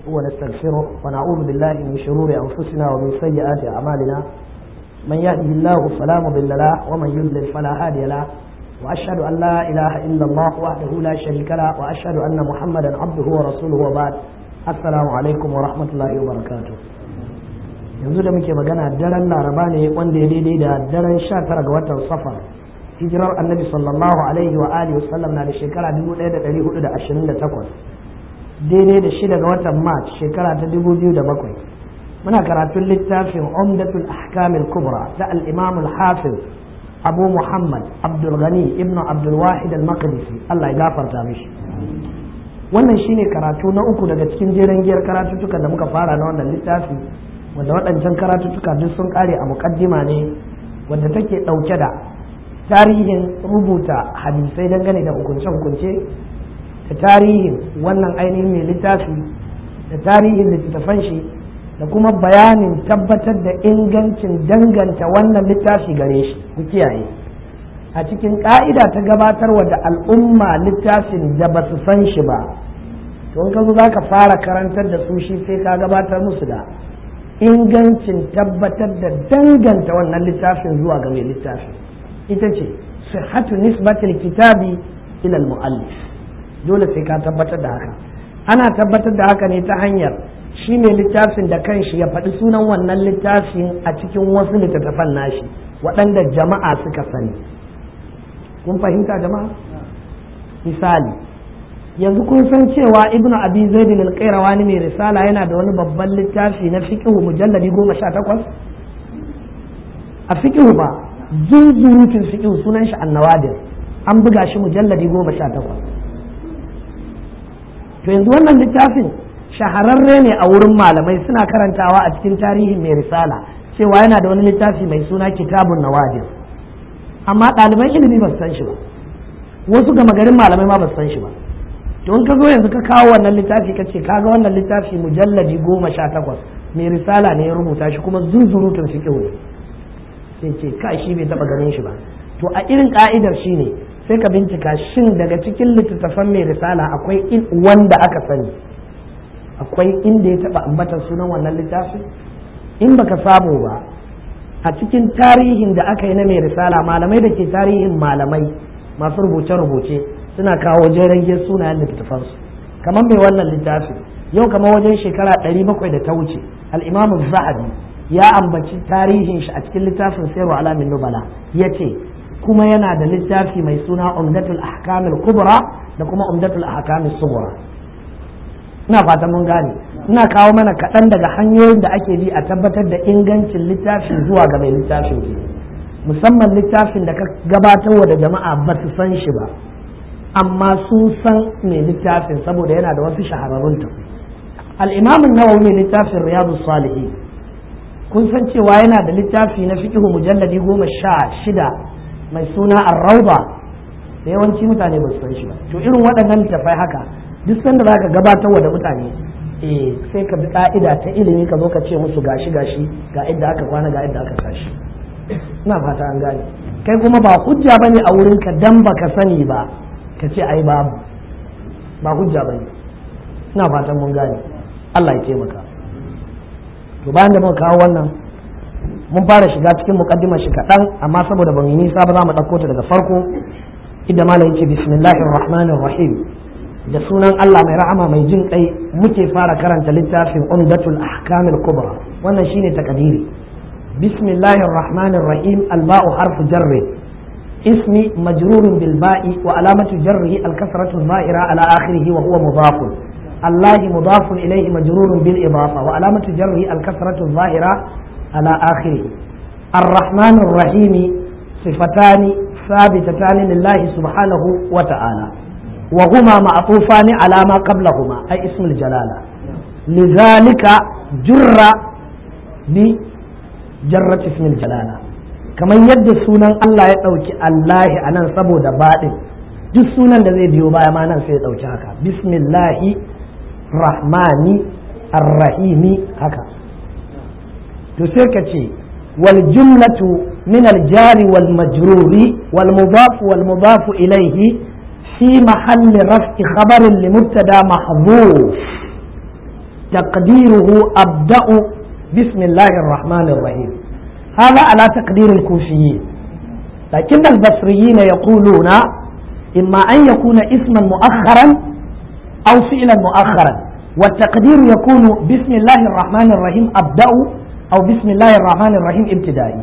ونستغفره ونعوذ بالله من شرور أنفسنا ومن سيئات أعمالنا من يهده الله فلا مضل له ومن يضلل فلا هادي له وأشهد أن لا إله إلا الله وحده لا شريك له وأشهد أن محمدا عبده ورسوله وبعد السلام عليكم ورحمة الله وبركاته yanzu da muke magana daren laraba ne wanda ya daidai da daren sha tara ga watan safar hijirar annabi sallallahu alaihi wa alihi wasallam na da shekara 1428 daidai da shida ga watan march shekara ta 2007 muna karatun littafin umdatul ahkamil kubra ta al-imam al-hafiz abu muhammad abdul ghani ibnu abdul wahid al-maqdisi Allah ya gafarta mishi wannan shine karatu na uku daga cikin jeren giyar karatuttukan da muka fara na wannan littafi wanda waɗancan karatuttuka duk sun ƙare a muƙaddima ne wadda take ɗauke da tarihin rubuta hadisai dangane da hukunce-hukunce da tarihin wannan ainihin mai littafi da tarihin littattafan shi da kuma bayanin tabbatar da ingancin danganta wannan littafi gare shi ku kiyaye a cikin ƙa'ida ta gabatarwa da al'umma littafin da ba su san shi ba to in ka zo za ka fara karantar da su shi sai ka gabatar musu da ingancin tabbatar da danganta wannan littafin zuwa ga mai littafin ita ce sihhatu nisbatil kitabi ila muallif dole sai ka tabbatar da haka ana tabbatar da haka ne ta hanyar shi mai littafin da kanshi ya faɗi sunan wannan littafin a cikin wasu littattafan nashi waɗanda jama'a suka sani kun fahimta jama'a misali yanzu kun san cewa ibnu abi zaid al-qayrawani mai risala yana da wani babban littafi na fiqh mujalladi goma sha takwas a fiqh ba zunzurutun fiqh sunan shi annawadir an buga shi mujalladi goma sha takwas to yanzu wannan littafin shahararre ne a wurin malamai suna karantawa a cikin tarihin mai risala cewa yana da wani littafi mai suna kitabun nawadir amma ɗaliban ilimi ba su san shi ba wasu gama garin malamai ma ba su san shi ba don ka zo yanzu ka kawo wannan littafi ka ce kaga wannan littafi mujalladi goma sha takwas mai risala ne ya rubuta shi kuma zunzurutun fiqh ne sai ce ka shi bai taba ganin shi ba to a irin ka'idar shi ne sai ka bincika shin daga cikin littattafan mai risala akwai wanda aka sani akwai inda ya taba ambatar sunan wannan littafi in baka samu ba a cikin tarihin da aka yi na mai risala malamai da ke tarihin malamai masu rubuce-rubuce suna kawo jeren sunayen littattafansu kamar mai wannan littafi yau kamar wajen shekara ɗari bakwai da ta wuce al'imamu zahabi ya ambaci tarihin shi a cikin littafin sayarwa alamin nubala ya ce kuma yana da littafi mai suna umdatul ahkamil kubra da kuma umdatul ahkamil subra ina fatan mun gane ina kawo mana kaɗan daga hanyoyin da ake bi a tabbatar da ingancin littafin zuwa ga mai littafin musamman littafin da ka gabatarwa da jama'a ba su san shi ba amma sun san mai littafin saboda yana da wasu shahararrun tafi al'imamin nawawi mai littafin riyadu salihi kun san cewa yana da littafi na fiƙihu mujalladi goma sha shida mai suna arrauba da yawanci mutane ba su san shi ba to irin waɗannan littafai haka duk sanda za ka gabatar wa da mutane eh sai ka bi ka'ida ta ilimi ka zo ka ce musu gashi gashi ga idda aka kwana ga idda aka tashi ina fata an gane kai kuma ba hujja bane a wurin ka dan baka sani ba ka ce ai babu ba hujja ba ne ina fatan mun gane Allah ya taimaka to bayan da muka kawo wannan mun fara shiga cikin mukaddimar shi kaɗan amma saboda ban yi nisa ba za mu ɗauko ta daga farko inda malam yake bismillahir rahmanir rahim da sunan Allah mai rahama mai jin kai muke fara karanta littafin umdatul ahkamil kubra wannan shine takadiri bismillahir rahmanir rahim alba'u harfu jarri اسم مجرور بالباء وعلامة جره الكسرة الظاهرة على آخره وهو مضاف الله مضاف إليه مجرور بالإضافة وعلامة جره الكسرة الظاهرة على آخره الرحمن الرحيم صفتان ثابتتان لله سبحانه وتعالى وهما معطوفان على ما قبلهما أي اسم الجلالة لذلك جر بجرة اسم الجلالة kamar yadda sunan Allah ya ɗauki Allahi a nan saboda baɗin duk sunan da zai biyo baya ma nan sai ya ɗauki haka bismillahi rahmani arrahimi haka to sai ka ce wal jumlatu min al jari wal majruri wal mudaf wal mudaf ilayhi في محل رفع خبر لمبتدا محذوف taqdiruhu abda'u bismillahir rahmanir rahim هذا على تقدير الكوفيين لكن البصريين يقولون إما أن يكون اسما مؤخرا أو فعلا مؤخرا والتقدير يكون بسم الله الرحمن الرحيم أبدأ أو بسم الله الرحمن الرحيم ابتدائي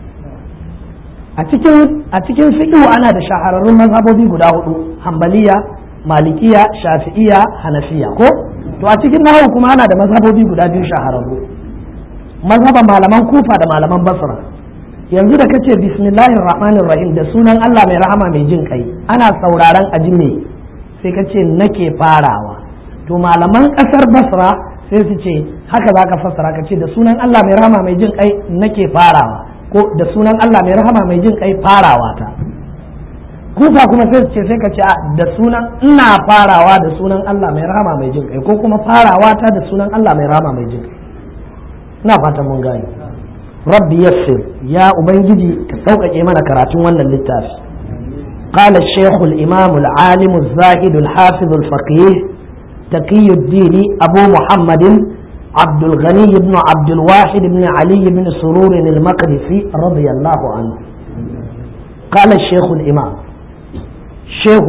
a cikin fiqhu ana da shahararrun mazhabobi guda hudu hambaliya malikiya shafi'iya hanafiya ko to a cikin nahawu kuma ana da mazhabobi guda biyu shahararru mazhaban malaman kufa da malaman basra yanzu da kace bismillahir rahmanir rahim da sunan Allah mai rahama mai jin kai ana sauraron aji me sai kace nake farawa to malaman kasar basra sai su ce haka zaka fassara kace da sunan Allah mai rahama mai jin kai nake farawa ko da sunan Allah mai rahama mai jin kai farawa ta kufa kuma sai su ce sai kace da sunan ina farawa da sunan Allah mai rahama mai jin kai ko kuma farawa ta da sunan Allah mai rahama mai jin kai ina fatan mun gane rabbi yassir ya ubangiji ka sauƙaƙe mana karatun wannan littafi قال الشيخ الإمام العالم الزاهد الحافظ الفقيه تقي الدين أبو محمد عبد الغني بن عبد الواحد بن علي بن سرور المقدسي رضي الله عنه قال الشيخ الإمام شيخ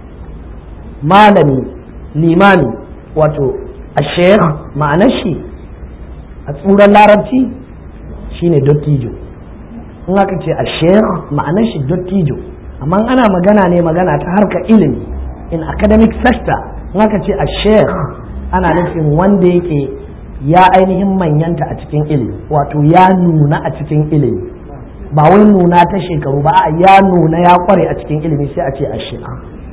مالني الإمامي وتو الشيخ معنى الشيخ a tsuran larabci shine dottijo in aka ce a sheikh ma'anar shi dottijo amma ana magana ne magana ta harkar ilimi in academic sector in aka ce a sheikh ana nufin wanda yake ya ainihin manyanta a cikin ilimi wato ya nuna a cikin ilimi ba wai nuna ta shekaru ba a ya nuna ya kware a cikin ilimi sai a ce a sheikh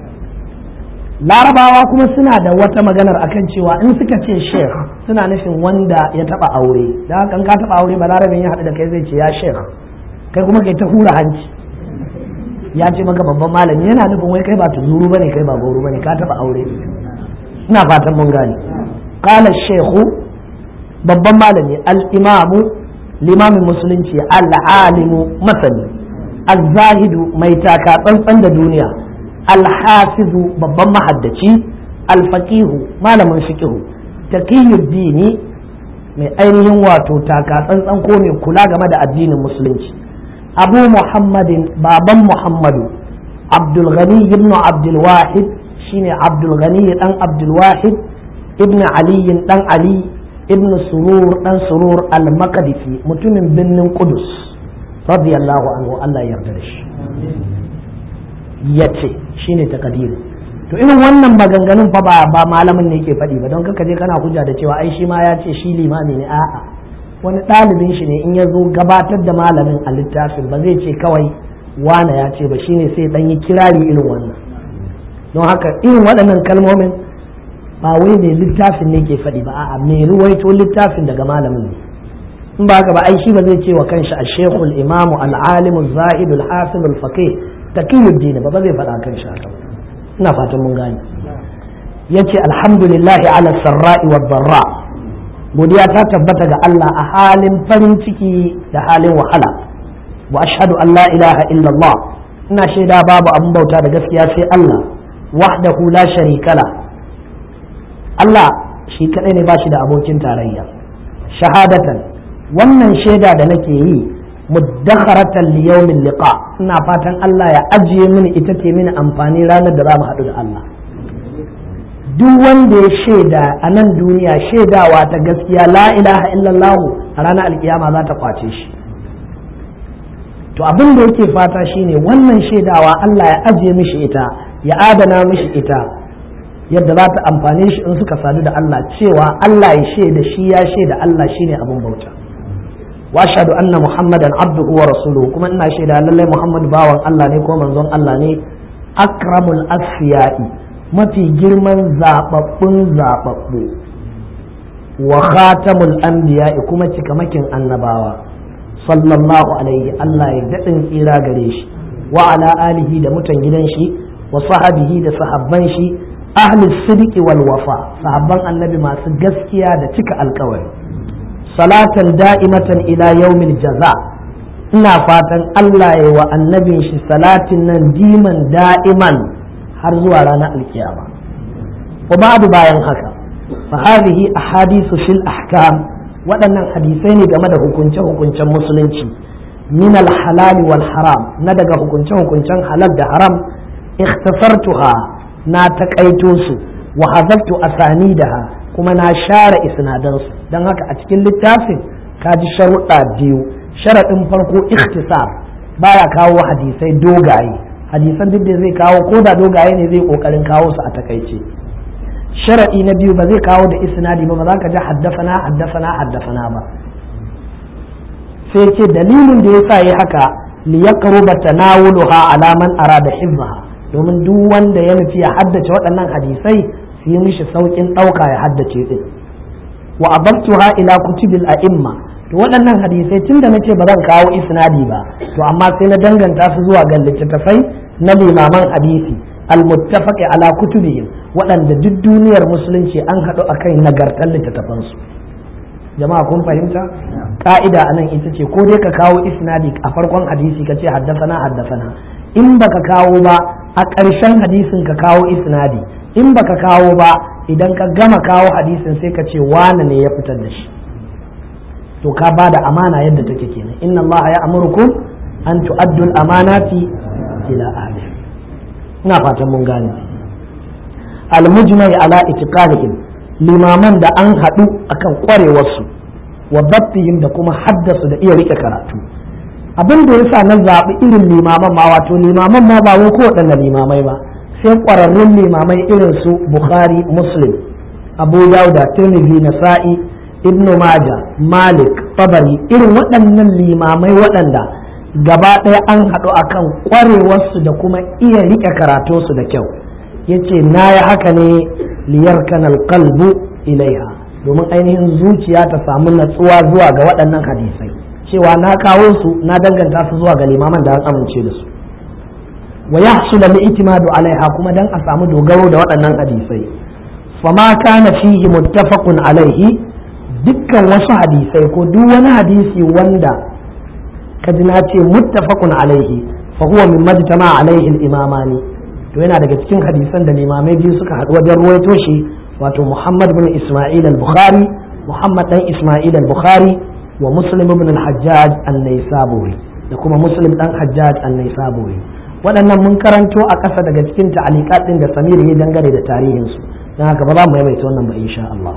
larabawa kuma suna da wata maganar akan cewa in suka ce sheikh suna nufin wanda ya taba aure da haka ka taba aure ba larabin ya haɗu da kai zai ce ya sheikh kai kuma kai ta hura hanci ya ce maka babban malami yana nufin wai kai ba tuzuru bane kai ba gauru bane ka taba aure ina fatan mun gane qala sheikhu babban malami al-imamu limamin musulunci al-alimu masani al-zahidu mai taka tsantsan da duniya alhafizu babban mahaddaci alfaqihu malamin fiqihu taqiyuddini mai ainihin wato taka tsantsan ko mai kula game da addinin musulunci abu muhammadin baban muhammadu abdul ghani ibn abdul wahid shine abdul ghani dan abdul wahid ibn ali dan ali ibn surur dan surur al-maqdisi mutumin birnin qudus radiyallahu anhu Allah ya yarda da shi ya ce shi ne takadiru to irin wannan maganganun fa ba ba malamin ne ke faɗi ba don kaka je kana hujja da cewa ai shi ma ya ce shi limami ne a'a wani ɗalibin shi ne in ya zo gabatar da malamin a littafin ba zai ce kawai wane ya ce ba shine sai dan yi kirari irin wannan don haka irin waɗannan kalmomin ba wai mai littafin ne ke faɗi ba a'a mai ruwaito littafin daga malamin ne in ba haka ba ai shi ba zai ce wa kanshi al-shaykhul imamu al-alimu zahidul hasilul faqih taqiyuddin ba ba zai faɗa kan shi haka ina fatan mun gane yace alhamdulillahi ala sarra'i wa darra godiya ta tabbata ga Allah a halin farin ciki da halin wahala wa ashhadu an la ilaha illallah ina shaida babu abin bauta da gaskiya sai Allah wahdahu la sharika la Allah shi kadai ne ba shi da abokin tarayya shahadatan wannan shaida da nake yi muddakharatan li yawmin liqa ina fatan Allah ya ajiye mini ita ce mini amfani ranar da za mu haɗu da Allah duk wanda ya shaida a nan duniya shaidawa ta gaskiya la ilaha illallah a ranar alkiyama za ta kwace shi to abin da yake fata shine wannan shaidawa Allah ya ajiye mishi ita ya adana mishi ita yadda za ta amfane shi in suka sadu da Allah cewa Allah ya shaida shi ya shaida Allah shine abin bauta واشهد ان محمدا عبده ورسوله كما ان شهد لله محمد باwan Allah ne ko manzon Allah ne akramul asfiya'i mafi girman zababbun zababbu wa khatamul anbiya'i kuma cikamakin annabawa sallallahu alaihi Allah ya dadin tsira gare shi wa ala alihi da mutan gidan shi wa sahabihi da sahabban shi ahli sidiki wal wafa sahabban annabi masu gaskiya da cika alkawari salatan da'imatan ila yaumil jaza ina fatan Allah ya wa annabin shi salatin nan diman da'iman har zuwa ranar alkiyama wa ba'du bayan haka fa hadhihi ahadithu fil ahkam waɗannan hadisai ne game da hukunce hukuncen musulunci min al halal wal haram na daga hukunce hukuncen halal da haram ikhtasartuha na takaito su wa hazabtu asanidaha kuma na share isnadansu don haka a cikin littafin ka ji sharuɗa biyu sharaɗin farko ikhtisar baya kawo hadisai dogaye hadisan duk da zai kawo ko da dogaye ne zai kokarin kawo su a takaice sharaɗi na biyu ba zai kawo da isnadi ba ba za ka ji haddafana haddafana haddafana ba sai ce dalilin da yasa yi haka li yaqruba tanawuluha ala man arada hifzaha domin duk wanda ya nufi ya haddace waɗannan hadisai su yi mishi saukin ɗauka ya haddace din wa ababtuha ila kutubil a'imma to waɗannan hadisai tun da nace ba zan kawo isnadi ba to amma sai na danganta su zuwa ga littattafai na limaman hadisi almuttafaqi ala kutubihim waɗanda duk duniyar musulunci an haɗu akan nagartar littattafan su jama'a kun fahimta ka'ida anan ita ce ko dai ka kawo isnadi a farkon hadisi ka ce haddasana haddasana in baka kawo ba a ƙarshen hadisin ka kawo isnadi in baka kawo ba idan ka gama kawo hadisin sai ka ce wane ne ya fitar da shi to ka ba da amana yadda take kenan inna allaha ya amurkum an tu'addul amanati ila ahli ina fatan mun gane al mujmai ala itiqanihim limaman da an haɗu akan ƙwarewarsu wa dabbihim da kuma haddasu da iya rike karatu abin da yasa na zaɓi irin limaman ma wato limaman ma ba wai ko waɗanne limamai ba sai ƙwararrun limamai irin su bukhari muslim abu dauda tirmidhi nasa'i ibnu maja malik tabari irin waɗannan limamai waɗanda gaba ɗaya an haɗu akan ƙwarewarsu da kuma iya riƙe karatunsu da kyau yace na yi haka ne liyar kanal qalbu ilaiha domin ainihin zuciya ta samu natsuwa zuwa ga waɗannan hadisai cewa na kawo su na danganta su zuwa ga limaman da an amince da su wa yahsula al-i'timadu alaiha kuma dan a samu dogaro da waɗannan hadisai fama kana fihi muttafaqun alaihi dukkan wasu hadisai ko duk wani hadisi wanda kaji na ce muttafaqun alaihi fa huwa min majtama alaihi al-imamani to yana daga cikin hadisan da limamai biyu suka haɗu wajen ruwaito shi wato Muhammad bin Isma'il al-Bukhari Muhammad dan Isma'il al-Bukhari wa Muslim ibn al-Hajjaj an-Naisaburi da kuma Muslim dan Hajjaj an-Naisaburi waɗannan mun karanto a ƙasa daga cikin ta'aliqat din da Samir ya dangane da tarihin su dan haka ba za mu maimaita wannan ba insha Allah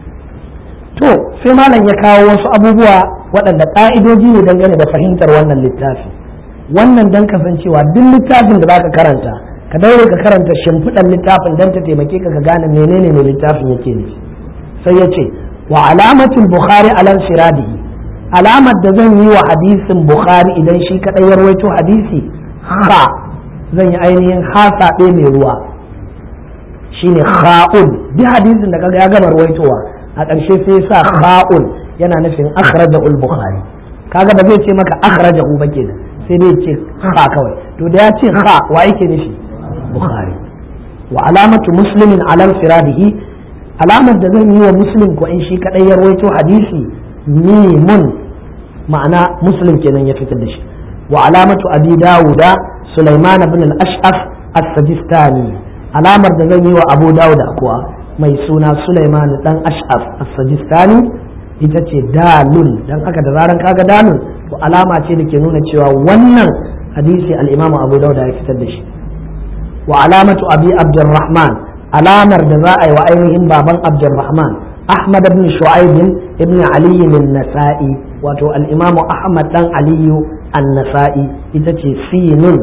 to sai malam ya kawo wasu abubuwa waɗanda ƙa'idoji ne dangane da fahimtar wannan littafi wannan dan kasancewa duk littafin da baka karanta ka daure ka karanta shimfiɗan littafin don ta taimake ka ka gane menene ne littafin yake nufi sai ya ce wa alamatul bukhari alan siradihi alamar da zan yi wa hadisin bukhari idan shi kaɗai ya rawaito hadisi ha zan yi ainihin hasaɗe mai ruwa shine kha'un duk hadisin da kaga ya gama rawaitowa a ƙarshe sai sa kha'un yana nufin akhrajahu al-bukhari kaga ba zai ce maka akhrajahu ba kenan sai dai ce ha kawai to da ya ce ha wa yake nufi bukhari wa alamatu muslimin ala firadihi alamar da zan yi wa muslim ko in shi kadai ya rawaito hadisi mimun ma'ana muslim kenan ya fitar da shi wa alamatu abi dawuda sulaiman ibn al-ash'af as-sajistani alamar da zan yi wa abu dawuda kuwa mai suna sulaiman dan ash'af as-sajistani ita ce dalun dan haka da zaran kaga dalun to alama ce da ke nuna cewa wannan hadisi al-imam abu dawuda ya fitar da shi wa alamatu abi abdurrahman alamar da za a yi wa ainihin baban abdurrahman ahmad ibn shu'aib ibn ali an-nasa'i wato al-imamu ahmad dan aliyu an-nasa'i ita ce sinun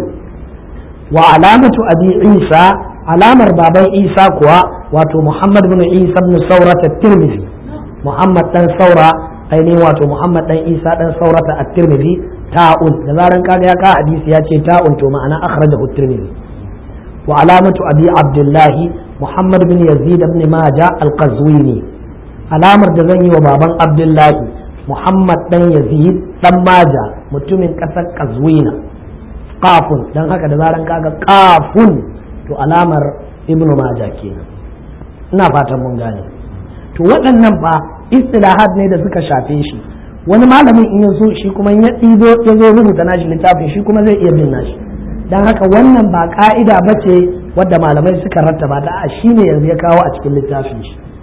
wa alamatu abi isa alamar baban isa kuwa wato muhammad ibn isa ibn saurat at-tirmidhi muhammad dan saura ainihin wato muhammad dan isa dan saurata at-tirmidhi ta'un da zaran kaga ya ka hadisi ya ce ta'un to ma'ana akhrajahu at-tirmidhi وعلامة أبي عبد الله محمد بن يزيد بن ماجة القزويني علامة دزني وبابا عبد الله محمد بن يزيد بن ماجة متمن كسر قزوينة قاف دان هكا دزارن كاغا قاف to alamar ibn majah kenan ina fatan mun gane to waɗannan fa istilahat ne da suka shafe shi wani malamin in yazo shi kuma ya ɗibo ya zo rubuta nashi littafin shi kuma zai iya bin nashi don haka wannan ba ka'ida ba ce wadda malamai suka rattaba da a shi ne yanzu ya kawo a cikin littafin shi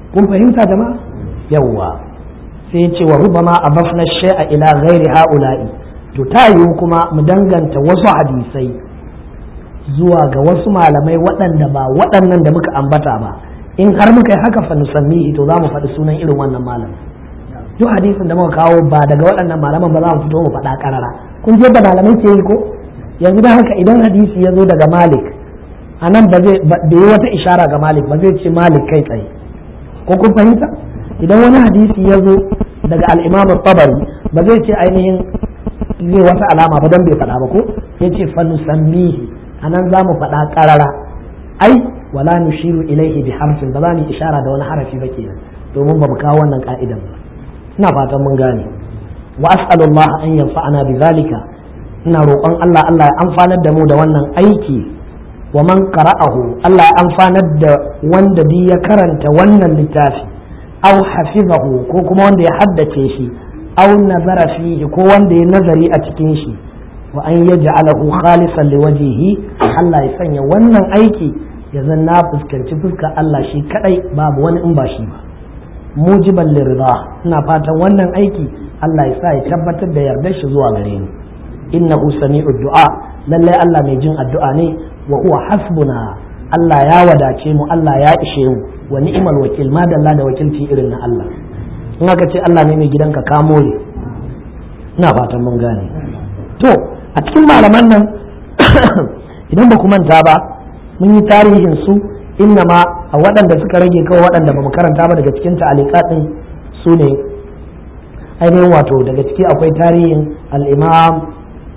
kun fahimta jama'a yawwa sai ya ce wa rubama abafna shay'a ila ghairi haula'i to ta yiwu kuma mu danganta wasu hadisai zuwa ga wasu malamai waɗanda ba waɗannan da muka ambata ba in har muka yi haka fa nusammihi to za mu faɗi sunan irin wannan malam duk hadisin da muka kawo ba daga waɗannan malaman ba za mu fito mu faɗa karara kun je da malamai ke yi ko yanzu da haka idan hadisi ya zo daga malik a nan ba zai yi wata ishara ga malik ba zai ce malik kai tsaye ko kun fahimta idan wani hadisi ya zo daga al'imam tabari ba zai ce ainihin zai wata alama ba don bai faɗa ba ko ya ce fanusammihi a nan za mu faɗa ƙarara ai wala nushiru ilaihi bi harfin ba za mu ishara da wani harafi ba kenan domin ba mu kawo wannan ka'idan ba ina fatan mun gane wa as'alullah an yanfa'ana bi zalika ina roƙon Allah Allah ya amfanar da mu da wannan aiki wa man qara'ahu Allah ya amfanar da wanda bi ya karanta wannan littafi aw hafizahu ko kuma wanda ya haddace shi aw nazara fihi ko wanda ya nazari a cikin shi wa an yaj'alahu khalisan liwajhihi Allah ya sanya wannan aiki ya zan na fuskanci fuskar Allah shi kadai babu wani in ba shi ba mujiban lirida ina fatan wannan aiki Allah ya sa ya tabbatar da yardar shi zuwa gare ni innahu sami'u du'a lalle Allah mai jin addu'a ne wa huwa hasbuna Allah ya wadace mu Allah ya ishe mu wa ni'mal wakil madalla da wakilci irin na Allah in aka ce Allah ne mai gidanka ka more ina fatan mun gane to a cikin malaman nan idan ba ku manta ba mun yi tarihin su inna ma a waɗanda suka rage kawai waɗanda ba mu karanta ba daga cikin ta'alika ɗin su ne ainihin wato daga ciki akwai tarihin al'imam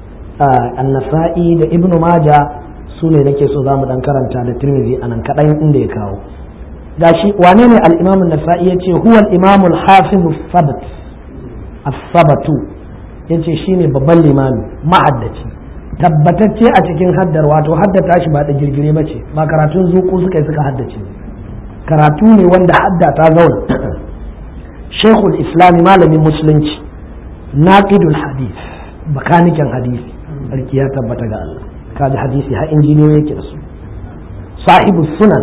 annasa'i da ibnu maja su ne nake so za mu ɗan karanta da tirmidhi a nan kaɗan inda ya kawo gashi wane ne al'imam nasa'i ya ce huwa al'imam al-hafiz sabat as-sabatu ya ce shine babban limami mahaddaci tabbatacce a cikin haddar wato haddata shi ba da girgire ba ce ba karatun zuku suka yi suka haddace karatu ne wanda hadda ta zauna shekul islami malamin musulunci naqidul hadith bakanikin hadisi sarki ya tabbata ga Allah kaji hadisi har injiniyoyi yake da su sahibu sunan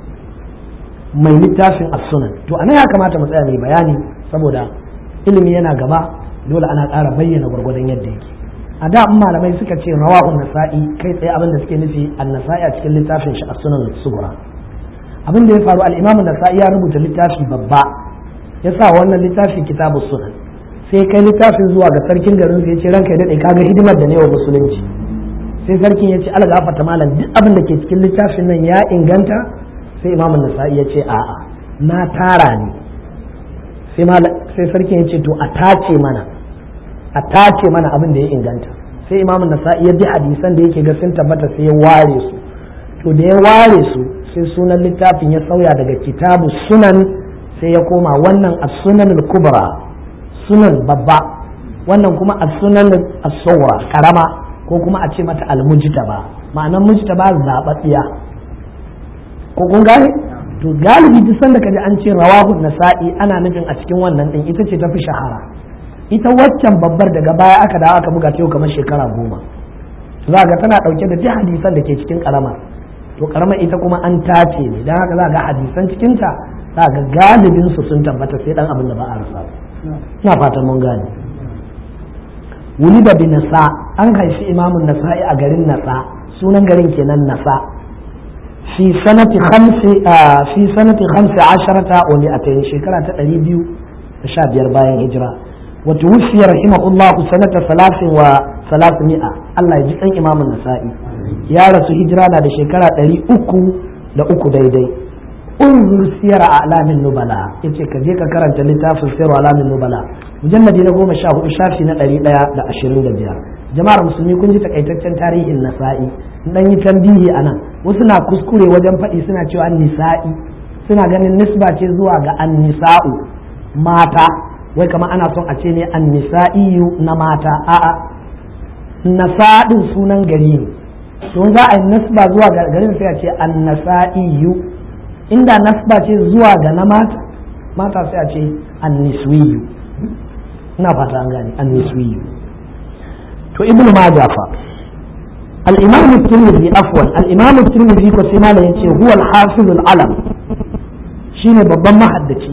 mai littafin as-sunan to anan ya kamata mu tsaya mai bayani saboda ilimi yana gaba dole ana ƙara bayyana gwargwadon yadda yake a da malamai suka ce rawahun nasa'i kai tsaye abin da suke nufi an-nasa'i a cikin littafin shi as-sunan sugura abin da ya faru al-imam nasa'i ya rubuta littafi babba ya sa wannan littafi kitabu sunan sai kai littafin zuwa ga sarkin garin sai ya ce ranka ya dade kaga hidimar da ne wa musulunci sai sarkin ya ce algafata malam duk abin da ke cikin littafin nan ya inganta sai imam nasa'i ya ce a'a na tara ne sai sarkin ya ce to a tace mana a tace mana abin da ya inganta sai imamun nasa'i ya bi hadisan da yake ga sun tabbata sai ya ware su to da ya ware su sai sunan littafin ya sauya daga kitabu sunan sai ya koma wannan as-sunan al-kubra sunan babba wannan kuma as-sunan as-sawra karama ko kuma a ce mata al-mujtaba ma'anan mujtaba zababbiya ko kun gane to galibi duk sanda kaji an ce rawahu nasa'i ana nufin a cikin wannan din ita ce tafi shahara ita waccan babbar daga baya aka dawo aka buga ta yau kamar shekara goma za ga tana dauke da duk hadisan da ke cikin karamar to karamar ita kuma an tace ne dan haka za ga hadisan cikin ta za ga galibin su sun tabbata sai dan abin da ba a rasa ina fatan mun gane wuli da bin nasa an haifi imamun nasa'i a garin nasa sunan garin kenan nasa fi sanati khamsi fi sanati khamsi asharata wa mi'atayn shekara ta 215 bayan hijira وتوفي رحمه الله سنة ثلاث وثلاثمائة الله يجزي أن إمام النسائي يا رسول هجرانا da shekara ɗari uku da uku daidai unzur siyar alamin nubala yace ka je ka karanta littafin siyar alamin nubala mujalladi na goma sha hudu shafi na ɗari ɗaya da ashirin da biyar jama'ar musulmi kun ji takaitaccen tarihin nasa'i dan yi tambihi a nan wasu na kuskure wajen faɗi suna cewa nisa'i suna ganin nisba ce zuwa ga annisa'u mata wai kamar ana son a ce ne an nisa'iyu na mata a'a nasadin sunan gari ne don za a yi nasba zuwa ga garin sai a ce an nasa'iyu inda nasba ce zuwa ga na mata mata sai a ce an niswiyu ina fata an gane an niswiyu to ibnu majah fa al-imam at-tirmidhi afwan al-imam at-tirmidhi ko sai malam yace huwa al-hafiz al-alam shine babban mahaddaci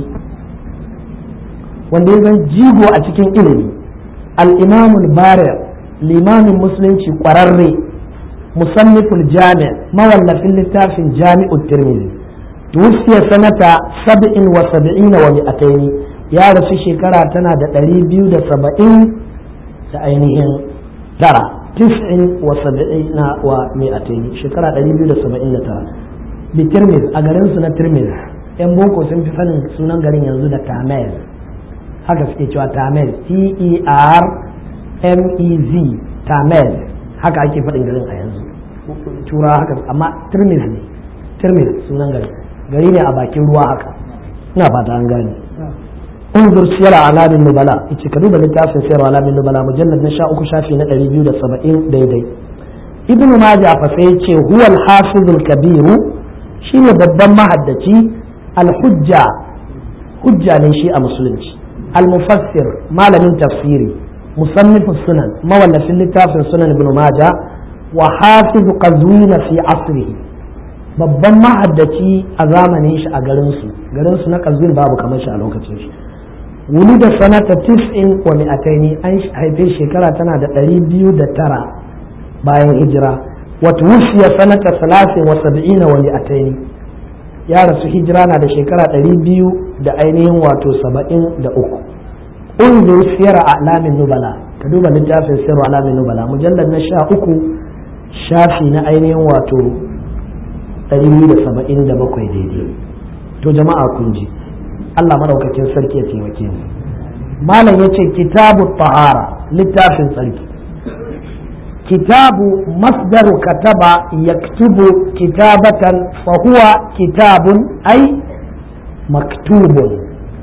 wanda ya zan jigo a cikin ilimi al-imamul bari limamin musulunci kwararre musanniful jami' mawallafin littafin jami'ut tirmidhi tuwfiya sanata sab'in wa sab'ina wa mi'ataini ya rasu shekara tana da ɗari biyu da saba'in da ainihin tara tis'in wa sab'ina wa mi'ataini shekara ɗari biyu da saba'in da tara bi tirmidh a garin su na tirmidh yan boko sun fi sanin sunan garin yanzu da tamil haka suke cewa tamil t e r m e z tamil haka ake faɗin garin a yanzu tura haka amma tirmidh ne tirmidh sunan garin gari ne a bakin ruwa haka ina fata an gane انظر سير اعلام النبلاء yace ka duba littafin siyar alamin nubala mujallad na sha uku shafi na ɗari biyu da saba'in daidai ibn majah fa sai yace huwa al-hafiz al-kabir shine babban mahaddaci al-hujja hujja ne shi a musulunci al-mufassir malamin tafsiri musannif sunan mawallafin littafin sunan ibn majah wa hafiz qazwin fi asrihi babban mahaddaci a zamanin shi a garinsu garinsu na qazwin babu kamar shi a lokacin shi wuli da sanata tis'in wa mi'ataini an haife shekara tana da ɗari biyu da tara bayan hijira wata wusiya sanata salasin wa sab'ina wa mi'ataini ya rasu hijira na da shekara ɗari biyu da ainihin wato saba'in da uku unzur siyar alamin nubala ka duba littafin siyar alamin nubala mujallar na sha uku shafi na ainihin wato ɗari biyu da saba'in da bakwai daidai to jama'a kun ji Allah madaukakin sarki ya taimake mu malam yace kitabu tahara littafin tsarki kitabu masdaru kataba yaktubu kitabatan fa huwa kitabun ay maktubun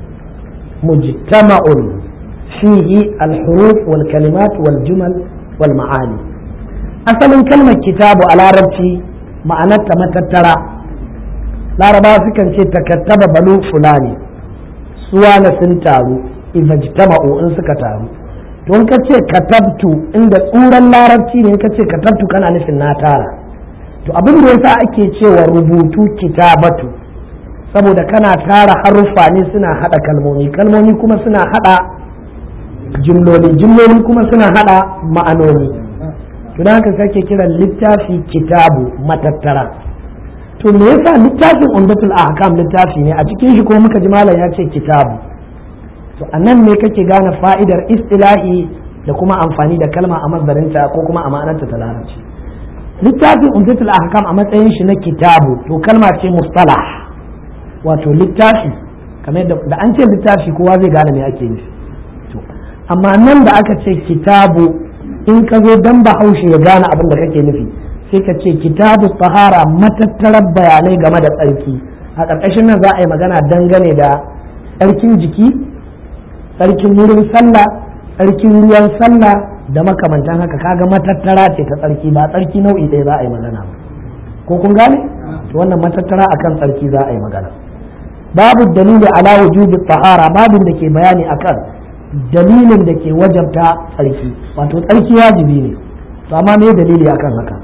mujtama'un fihi al-huruf wal kalimat wal jumal wal ma'ani asalin kalmar kitabu a larabci ma'anarta matattara larabawa sukan ce takattaba balu fulani suwana sun taru ijtama'u in suka taru to in ka ce katabtu inda tsuran larabci ne in ka ce katabtu kana nufin na tara to abin da yasa ake cewa rubutu kitabatu saboda kana tara haruffa ne suna hada kalmomi kalmomi kuma suna hada jimloli jimloli kuma suna hada ma'anoni to don haka kake kiran littafi kitabu matattara to me yasa littafin umdatul ahkam littafi ne a cikin shi ko muka ji malam ya ce kitabu to anan ne kake gane fa'idar istilahi da kuma amfani da kalma a mazdarinta ko kuma a ma'anarta ta larabci littafin umdatul ahkam a matsayin shi na kitabu to kalma ce mustalah wato littafi kamar da an ce littafi kowa zai gane me ake nufi to amma nan da aka ce kitabu in ka zo dan bahaushe ya gane abin da kake nufi sai ka ce kitabu tahara matattarar bayanai game da tsarki a ƙarƙashin nan za a yi magana dangane da tsarkin jiki tsarkin wurin sallah tsarkin ruwan sallah da makamantan haka kaga matattara ce ta tsarki ba tsarki nau'i ɗaya za a yi magana ba ko kun gane to wannan matattara akan tsarki za a yi magana babu dalili ala wujubi tahara babin da ke bayani akan dalilin da ke wajabta tsarki wato tsarki wajibi ne to amma me dalili akan haka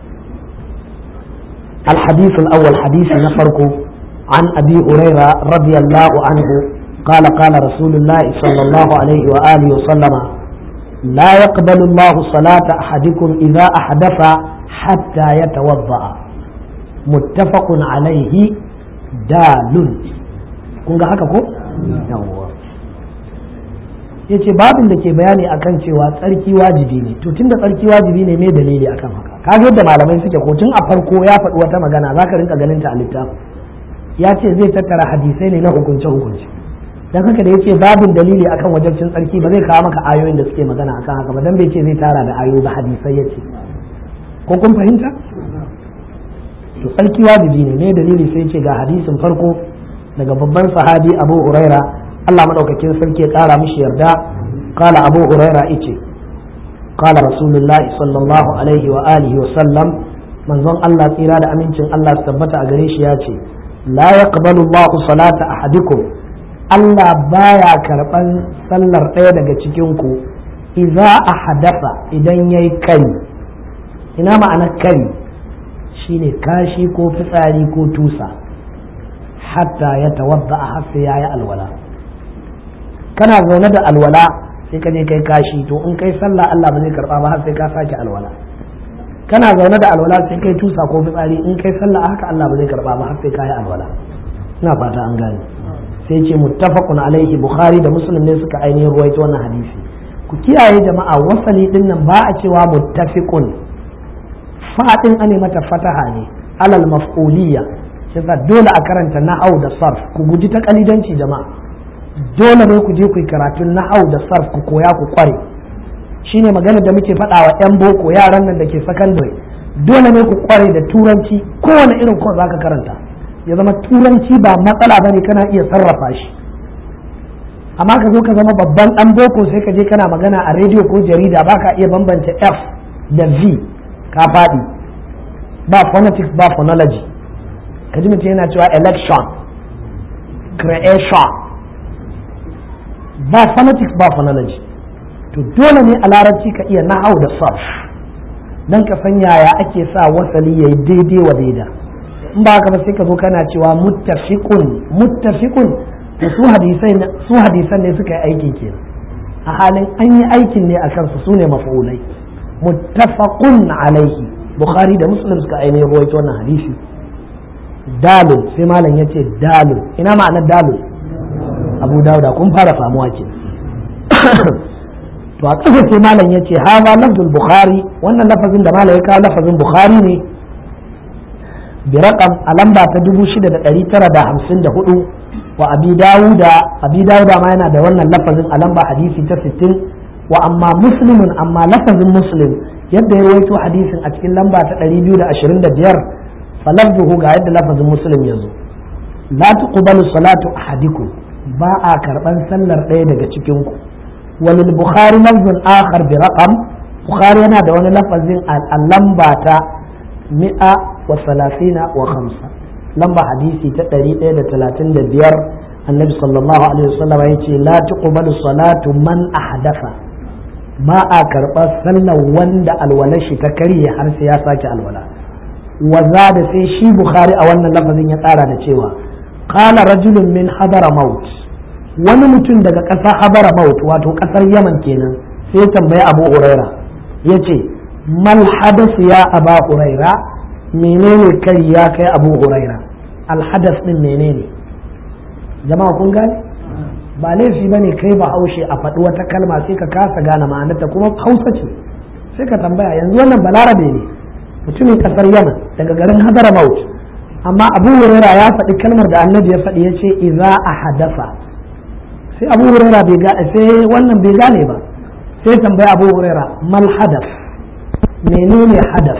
الحديث الأول حديث نفرق عن أبي هريرة رضي الله عنه قال قال رسول الله صلى الله عليه وآله وسلم لا يقبل الله صلاة أحدكم إذا أحدث حتى يتوضأ متفق عليه دال kun ga haka ko? yawwa ya ce babin da ke bayani akan cewa tsarki wajibi ne to tun da tsarki wajibi ne mai dalili akan haka kaga yadda malamai suke ko tun a farko ya faɗi wata magana za ka rinka ganin ta a littafin ya ce zai tattara hadisai ne na hukunce hukunce dan haka da yace babin dalili akan wajabcin tsarki ba zai kawo maka ayoyin da suke magana akan haka ba dan bai ce zai tara da ayoyi ba hadisai yace ko kun fahimta to tsarki wajibi ne ne dalili sai ce ga hadisin farko daga babban sahabi Abu Huraira Allah madaukakin sarki ya kara mishi yarda qala Abu Huraira yace qala Rasulullah sallallahu alaihi wa alihi wa sallam manzon Allah tsira da amincin Allah su tabbata a gare shi ya ce la yaqbalu Allahu salata ahadikum Allah baya karɓan sallar ɗaya daga cikinku iza a hadasa idan ya yi kari ina ma'anar kari shine kashi ko fitsari ko tusa hatta ya tawadda har sai yayi alwala kana zaune da alwala sai ka je kai kashi to in kai sallah Allah ba zai karba ba har sai ka sake alwala kana zaune da alwala sai kai tusa ko fitsari in kai sallah haka Allah ba zai karba ba har sai ka yi alwala ina fata an gane sai ce muttafaqun alaihi bukhari da muslim ne suka ainihin ruwaito wannan hadisi ku kiyaye jama'a wasali din nan ba a cewa muttafiqun fadin ane mata fataha ne alal maf'uliyya shi dole a karanta nahau da sarf ku guji ta kalidanci jama'a dole ne ku je ku yi karatun nahau da sarf ku koya ku kware shine magana da muke faɗa wa 'yan boko yaran nan da ke sakandare dole ne ku kware da turanci kowane irin ko zaka karanta ya zama turanci ba matsala bane kana iya sarrafa shi amma ka zo ka zama babban ɗan boko sai ka je kana magana a rediyo ko jarida baka iya bambance f da v ka faɗi ba phonetics ba phonology ka ji mutum yana cewa election creation ba phonetics ba phonology to dole ne a larabci ka iya nahau da sarf don ka san yaya ake sa wasali ya yi daidai wa daida in ba haka ba sai ka zo kana cewa muttafiqun muttafiqun to su hadisai su hadisan ne suka yi aikin ke a halin an yi aikin ne a kansu su ne maf'ulai muttafaqun alaihi bukhari da muslim suka ainihin ruwaito wannan hadisi dalil sai malam ya ce dalil ina ma'anar dalil abu dauda kun fara samuwa ke to a ƙasa sai malam ya ce haza lafzul bukhari wannan lafazin da malam ya kawo lafazin bukhari ne bi raqam a lamba ta 6954 wa abi dawuda abi dawuda ma yana da wannan lafazin a lamba hadisi ta 60 wa amma muslimun amma lafazin muslim yadda ya rawaito hadisin a cikin lamba ta 225 falafzuhu ga yadda lafazin muslim ya zo la tuqbalu salatu ahadikum ba a karban sallar ɗaya daga cikin ku walil bukhari lafzun akhar bi raqam bukhari yana da wani lafazin a lamba ta mi'a wa salasina wa khamsa lamba hadisi ta ɗari ɗaya da talatin da biyar annabi sallallahu alaihi wasallam ya ce la tuqbalu salatu man ahdatha ba a karɓar sallar wanda alwalar shi ta karye har sai ya sake alwala wa da sai shi bukhari a wannan lafazin ya tsara da cewa qala rajulun min hadara maut wani mutum daga ƙasar habara maut wato ƙasar yaman kenan sai ya tambayi abu huraira ya ce mal hadas ya aba huraira menene kai ya kai abu huraira alhadas din menene jama'a kun gane ba laifi ba ne kai ba haushe a faɗi wata kalma sai ka kasa gane ma'anarta kuma hausa ce sai ka tambaya yanzu wannan balarabe ne mutumin ƙasar yaman daga garin hadara maut amma abu huraira ya faɗi kalmar da annabi ya faɗi ya ce iza a hadasa sai abu huraira bai ga sai wannan bai gane ba sai tambaya abu huraira mal hadas menene hadas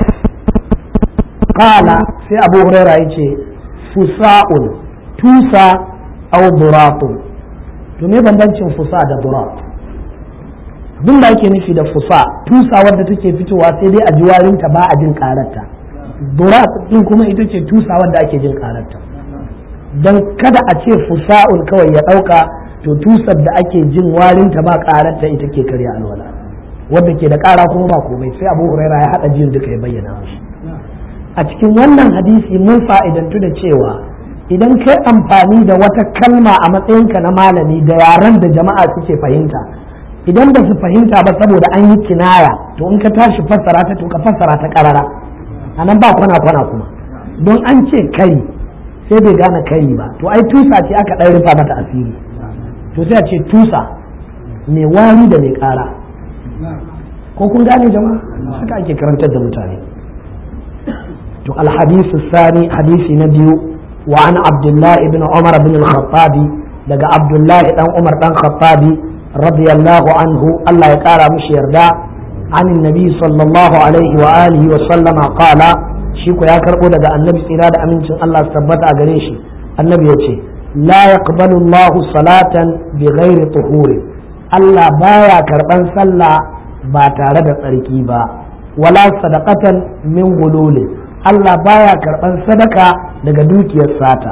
qala sai abu huraira yace fusa'un tusa aw duratun to me bambancin fusa da durat abin da ake nufi da fusa tusa wadda take fitowa sai dai a ji warinta ba a jin kararta durat din kuma ita ce tusa wadda ake jin kararta don kada a ce fusa'un kawai ya ɗauka to tusar da ake jin warinta ba karanta ita ke karya alwala wadda ke da kara kuma ba komai sai abu huraira ya haɗa jin duka ya bayyana shi a cikin wannan hadisi mun fa'idantu da cewa idan kai amfani da wata kalma a matsayinka na malami da yaren da jama'a suke fahimta idan ba su fahimta ba saboda an yi kinaya to in ka tashi fassara ta to ka fassara ta karara a nan ba kwana kwana kuma don an ce kai sai bai gane kai ba to ai tusa ce aka ɗan rufa mata asiri to sai a ce tusa mai wari da mai ƙara ko kun gane jama'a haka ake karantar da mutane to alhadisu sani hadisi na biyu wa an abdullahi ibn umar bin al-khattabi daga abdullahi dan umar dan khattabi radiyallahu anhu Allah ya kara mishi yarda an nabi sallallahu alaihi wa alihi wa sallama qala shi ko ya karbo daga annabi tsira da amincin Allah su tabbata a gare shi annabi ya ce la yaqbalu Allah salatan bi ghairi tuhuri Allah baya karban sallah ba tare da tsarki ba wala sadaqatan min gululi Allah baya karban sadaka daga dukiyar sata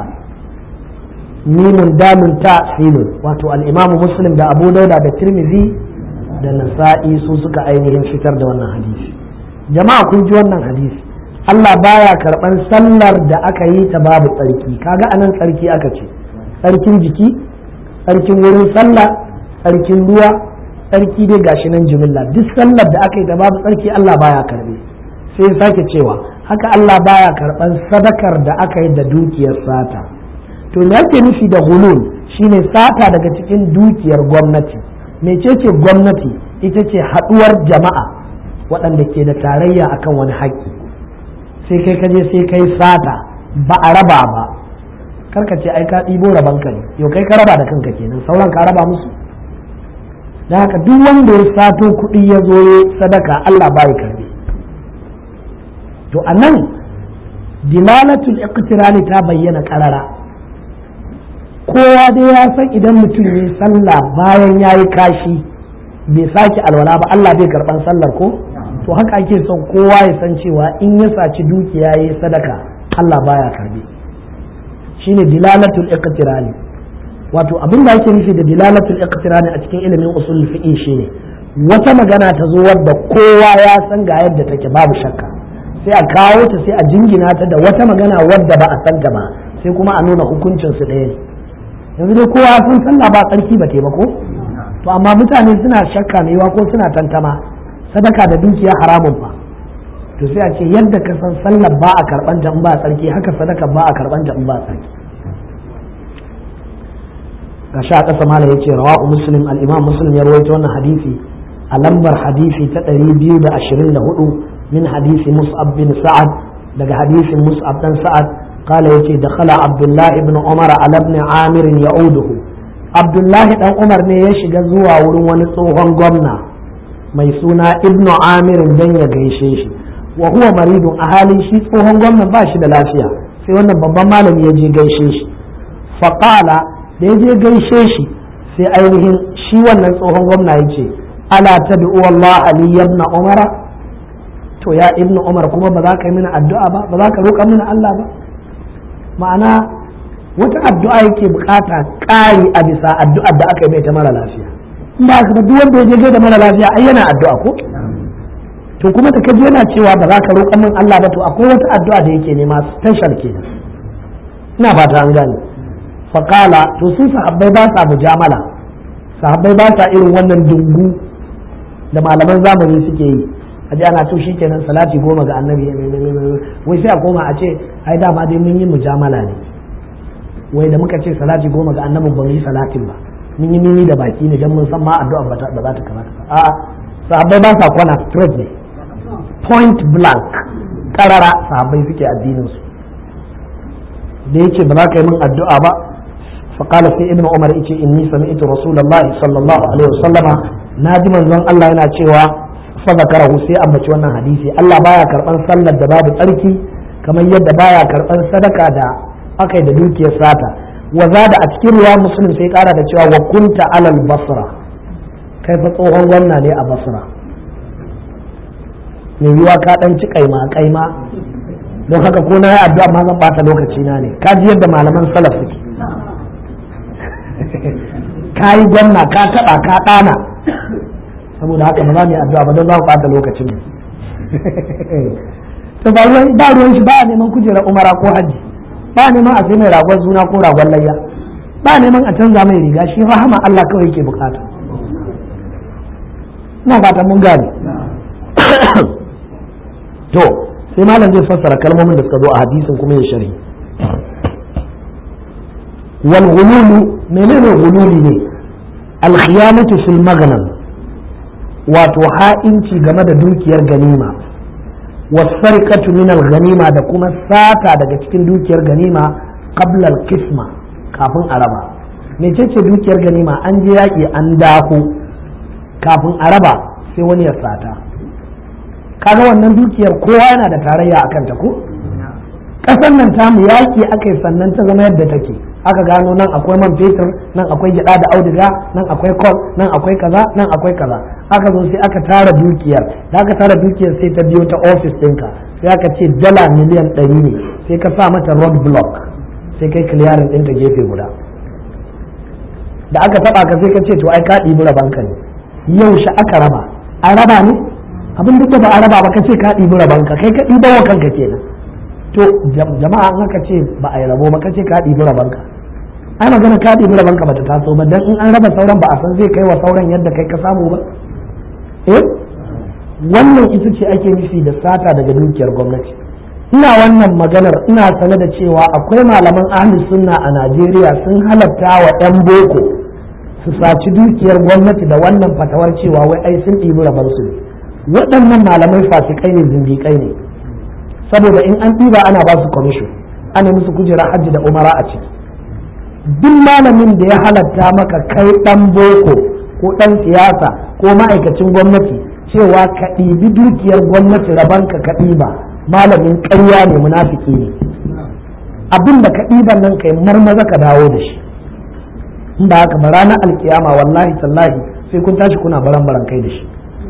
mimun damun ta sinun wato al-Imam Muslim da Abu Dauda da Tirmidhi da Nasa'i su suka ainihin fitar da wannan hadisi jama'a kun ji wannan hadisi Allah baya karban sallar da aka yi ta babu tsarki kaga anan tsarki aka ce tsarkin jiki tsarkin wurin sallah tsarkin ruwa tsarki dai gashi nan jimilla duk sallar da aka yi ta babu tsarki Allah baya karbe sai sake cewa haka Allah baya karban sadakar da aka yi da dukiyar sata to me ake nufi da hulul shine sata daga cikin dukiyar gwamnati mecece gwamnati ita ce haɗuwar jama'a waɗanda ke da tarayya akan wani haƙƙi sai kai kaje sai kai sata ba a raba ba karka ce ai ka ɗibo raban ka ne yau kai ka raba da kanka kenan sauran ka raba musu da haka duk wanda ya sato kuɗi ya zo sadaka Allah bai karbe to anan dilalatul iqtirani ta bayyana karara kowa dai ya san idan mutum ya sallah bayan ya yi kashi bai sake alwala ba Allah bai karban sallar ko to haka ake son kowa ya san cewa in ya saci dukiya ya yi sadaka Allah baya karbe shine dilalatul iqtirani wato abin da ake nufi da dilalatul iqtirani a cikin ilimin usul fiqh shine wata magana ta zo wadda kowa ya san ga yadda take babu shakka sai a kawo ta sai a jingina ta da wata magana wadda ba a san ta ba sai kuma a nuna hukuncin su ɗaya ne yanzu dai kowa sun sallah ba tsarki ba taimako to amma mutane suna shakka maiwa ko suna tantama sadaka da dukiya haramun fa to sai a ce yadda ka san sallar ba a karban ta in ba tsarki haka sadaka ba a karban ta in ba tsarki ga sha kasa mala yace rawahu muslim al-imam muslim ya rawaito wannan hadisi a lambar hadisi ta 224 min hadisi mus'ab bin sa'ad daga hadisin mus'ab dan sa'ad قال يتي دخل عبد الله بن عمر على ابن عامر يعوده عبد الله بن عمر ne ya shiga zuwa wurin wani tsohon gwamna mai suna ibnu amir dan ya gaishe shi wa huwa maridun a halin shi tsohon gwamna ba shi da lafiya sai wannan babban malami ya je gaishe shi faqala da ya je gaishe shi sai ainihin shi wannan tsohon gwamna ya ce ala tad'u Allah ali ibn umara to ya ibnu umar kuma ba za ka yi mini addu'a ba ba za ka roƙa mini Allah ba ma'ana wata addu'a yake bukata ƙari a bisa addu'ar da aka yi mai ta mara lafiya in ba ka duk wanda ya je da mara lafiya ai yana addu'a ko to kuma da kaji yana cewa ba za ka roƙa min Allah ba to akwai wata addu'a da yake nema special kenan ina fata an gane faqala to su sahabbai ba sa mujamala sahabbai ba sa irin wannan dungu da malaman zamani suke yi a ji ana to kenan salati goma ga annabi wai sai a koma a ce ai dama dai mun yi mujamala ne wai da muka ce salati goma ga annabi ba mu yi salatin ba mun yi nini da baki ne dan mun san ma addu'a ba za ta kamata a sahabbai ba sa kwana straight ne point blank karara sahabbai suke addinin su da yake ba za ka yi min addu'a ba فقال في ابن عمر إيش إني سمعت رسول الله صلى الله عليه وسلم ناجي من الله yana cewa fadakarahu sai ambaci wannan hadisi Allah baya karban sallar da babu tsarki kamar yadda baya karban sadaka da aka da dukiyar sata wa zada a cikin ruwa muslim sai kara da cewa wa kunta alal basra kai fa tsohon gwamna ne a basra mai yiwa ka dan ci kaima kaima don haka ko na yi addu'a ma zan bata lokaci na ne ka ji yadda malaman salaf suke ka yi gwamna ka taba ka dana saboda haka ba za mu yi addu'a ba don za mu ɓata lokacin mu to ba ruwan ba ruwan shi ba neman kujerar umara ko hajji ba neman a sai mai ragon suna ko ragon layya ba neman a canza mai riga shi rahama Allah kawai yake bukata ina fata mun gane to sai malam zai fassara kalmomin da suka zo a hadisin kuma ya shari wal ghululu menene ghululi ne al khiyamatu fil maghnam wato ha'inci game da dukiyar ganima wasarikatu min ganima da kuma sata daga cikin dukiyar ganima qabla al-qisma kafin a raba mecece dukiyar ganima an je yaƙi an dako kafin a raba sai wani ya sata kaga wannan dukiyar kowa yana da tarayya akan ta ko ƙasar nan tamu yaƙi aka yi sannan ta zama yadda take aka gano nan akwai man fetur nan akwai gyada da auduga nan akwai kol nan akwai kaza nan akwai kaza aka zo sai aka tara dukiyar da aka tara dukiyar sai ta biyo ta ofis ɗinka sai aka ce dala miliyan ɗari ne sai ka sa mata road block sai kai clearing ɗinta gefe guda da aka taba ka sai ka ce to ai ka ɗibi rabanka ne yaushe aka raba an raba ne abin duk da ba a raba ba kace ka ɗibi rabanka kai ka ɗiba wa kanka kenan to jama'a an aka ce ba a yi rabo ba kace ka ɗibi rabanka ai magana ka ɗibi rabanka bata taso ba dan in an raba sauran ba a san zai kai wa sauran yadda kai ka samu ba eh wannan ita ce ake nufi da sata daga dukiyar gwamnati ina wannan maganar ina sane da cewa akwai malaman ahli sunna a Najeriya sun halatta wa 'yan boko su saci dukiyar gwamnati da wannan fatawar cewa wai ai sun ɗibi rabansu ne waɗannan malamai fasikai ne zindiƙai ne saboda in an ɗiba ana ba su commission ana musu kujera hajji da umara a ciki duk malamin da ya halatta maka kai ɗan boko ko ɗan siyasa ko ma'aikacin gwamnati cewa ka ɗibi dukiyar gwamnati rabanka ka ɗiba malamin ƙarya ne munafiki ne abin da ka ɗiban nan kai marmaza ka dawo da shi in ba haka ba ranar alkiyama wallahi tallahi sai kun tashi kuna baran baran kai da shi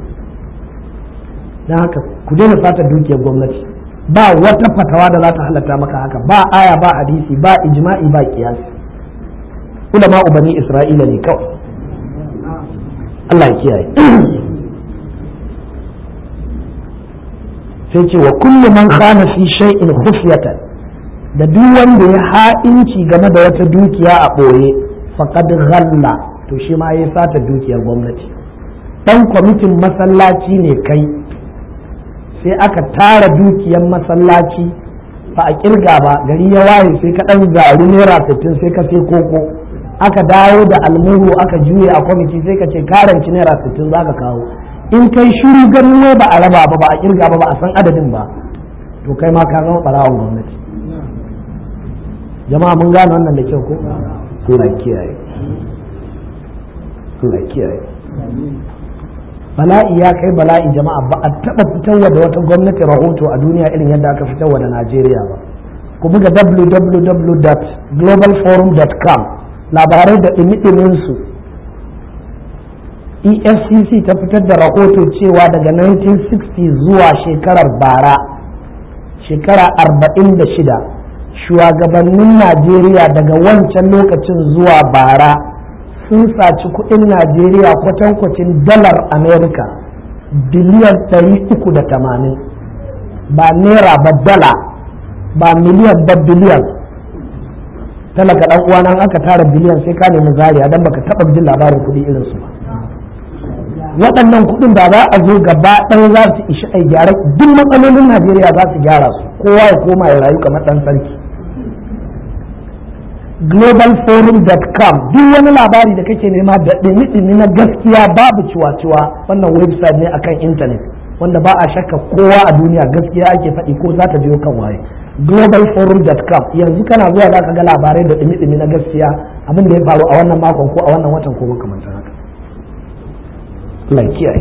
don haka ku daina fata dukiyar gwamnati ba wata fatawa da za ta halatta maka haka ba aya ba hadisi ba ijma'i ba kiyasi ulama ubani isra'ila ne kawai Allah ya kiyaye sai ce wa kullu man khana fi shay'in khufyatan da duk wanda ya ha'inci game da wata dukiya a ɓoye faqad ghalla to shi ma ya sata dukiyar gwamnati dan kwamitin masallaci ne kai sai aka tara dukiyar masallaci ba a kirga ba gari ya waye sai ka dan zaru naira sittin sai ka sai koko aka dawo da almuru aka juye a kwamiti sai ka ce karanci naira sittin za ka kawo in kai shiru ganin wai ba a raba ba ba a kirga ba ba a san adadin ba to kai ma ka zama barawon gwamnati jama'a mun gane wannan da kyau ko Allah kiyaye Allah kiyaye bala'i ya kai bala'i jama'a ba a taba fitarwa da wata gwamnati rahoto a duniya irin yadda aka fitarwa da Najeriya ba ku buga www.globalforum.com labarai da ɗimi su efcc ta fitar da rahoto cewa daga 1960 zuwa shekarar bara shekara 46 shugabannin najeriya daga wancan lokacin zuwa bara sun saci kudin najeriya kwatankwacin dalar amerika biliyan 380 ba naira ba dala ba miliyan ba biliyan talaka dan uwa nan aka tara biliyan sai ka nemi zariya dan baka taba jin labarin kudi irin su ba waɗannan kuɗin da za a zo gaba ɗaya za su ishi a gyara duk matsalolin najeriya za su gyara su kowa ya koma ya rayu kamar ɗan sarki globalforum.com duk wani labari da kake nema da ɗimi na gaskiya babu ciwa-ciwa wannan website ne akan intanet wanda ba a shakka kowa a duniya gaskiya ake faɗi ko za ta biyo kan waye globalforum.com yanzu kana zuwa za ka ga labarai da ɗimi na gaskiya abin da ya faru a wannan makon ko a wannan watan ko makamantan haka Allah kiyaye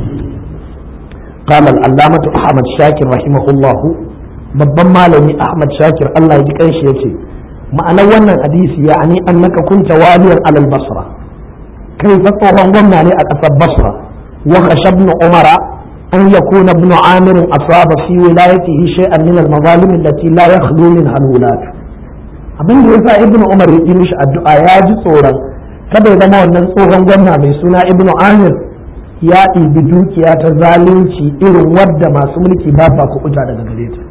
قال العلامة أحمد شاكر رحمه الله babban malami Ahmad Shakir Allah ya ji kanshi yace ma'anar wannan hadisi ya ani annaka kunta waliyan alal basra kai fa tsohon gwamna ne a ƙasar basra wa khashabnu umara an yakuna ibn amir asaba fi wilayatihi shay'an min al-mazalim allati la yakhlu min al-wulat abin da yasa ibn umar ya yi mishi addu'a ya ji tsoron kada ya zama wannan tsohon gwamna mai suna ibn amir ya ɗibi dukiya ta zalunci irin wadda masu mulki ba sa kuɓuta daga gare ta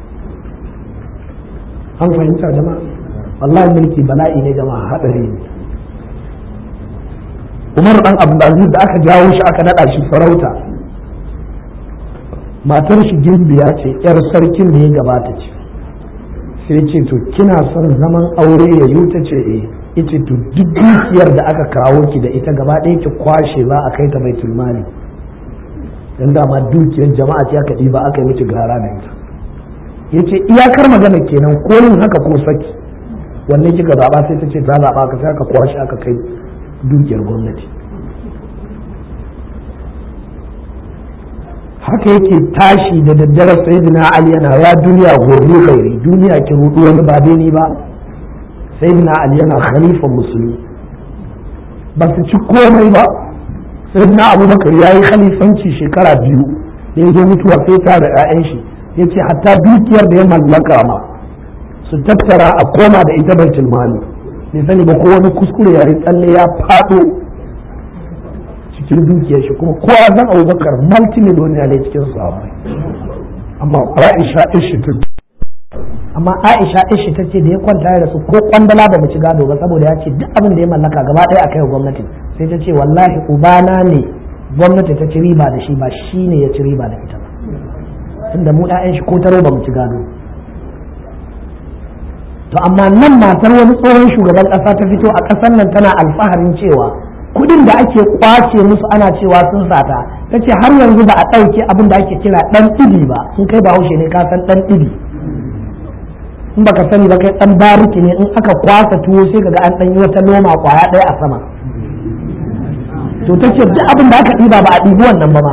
an fahimta jama'a wallahi mulki bala'i ne jama'a haɗari ne umar dan abdulaziz da aka jawo shi aka naɗa shi farauta matar shi gimbiya ce yar sarkin da ya gabata ce sai ce to kina son zaman aure ya yi ta ce eh ita to duk dukiyar da aka kawo ki da ita gaba ɗaya ki kwashe za a kai ta baitul mali dan dama dukiyar jama'a ce aka ɗiba aka yi miki gara da ita yace iyakar magana kenan ko yin haka ko saki wanne kika zaba sai ta ce ta zaba ka sai aka kwashe aka kai dukiyar gwamnati haka yake tashi da daddare sayyidina ali yana ya duniya gobe kairi duniya ki rudu wani ba dai ni ba sayyidina ali yana khalifan musulmi ba su ci komai ba sayyidina abubakar ya yi khalifanci shekara biyu da ya zo mutuwa sai tara 'ya'yan shi ya ce hatta dukiyar da ya mallaka ma su tattara a koma da ita baitul mali bai sani ba ko wani kuskure ya yi tsalle ya faɗo cikin dukiyar shi kuma kowa san abubakar multimillionaire ne cikin su amma Aisha ishi ta amma Aisha ishi ta ce da ya kwanta da su ko kwandala ba mu ci gado ba saboda ya ce duk abin da ya mallaka gaba ɗaya a kai gwamnati sai ta ce wallahi ubana ne gwamnati ta ci riba da shi ba shi ne ya ci riba da ita ba tunda mu ɗayan shi ko taro ba mu ci gado to amma nan matar wani tsohon shugaban ƙasa ta fito a ƙasar nan tana alfaharin cewa kudin da ake kwace musu ana cewa sun sata ta ce har yanzu ba a ɗauke abin da ake kira ɗan ɗibi ba sun kai ba haushe ne ka san ɗan ɗibi in baka sani ba kai ɗan bariki ne in aka kwasa tuwo sai kaga an ɗan yi wata noma kwaya ɗaya a sama to ta ce duk abin da aka ɗiba ba a ɗibi wannan ba ma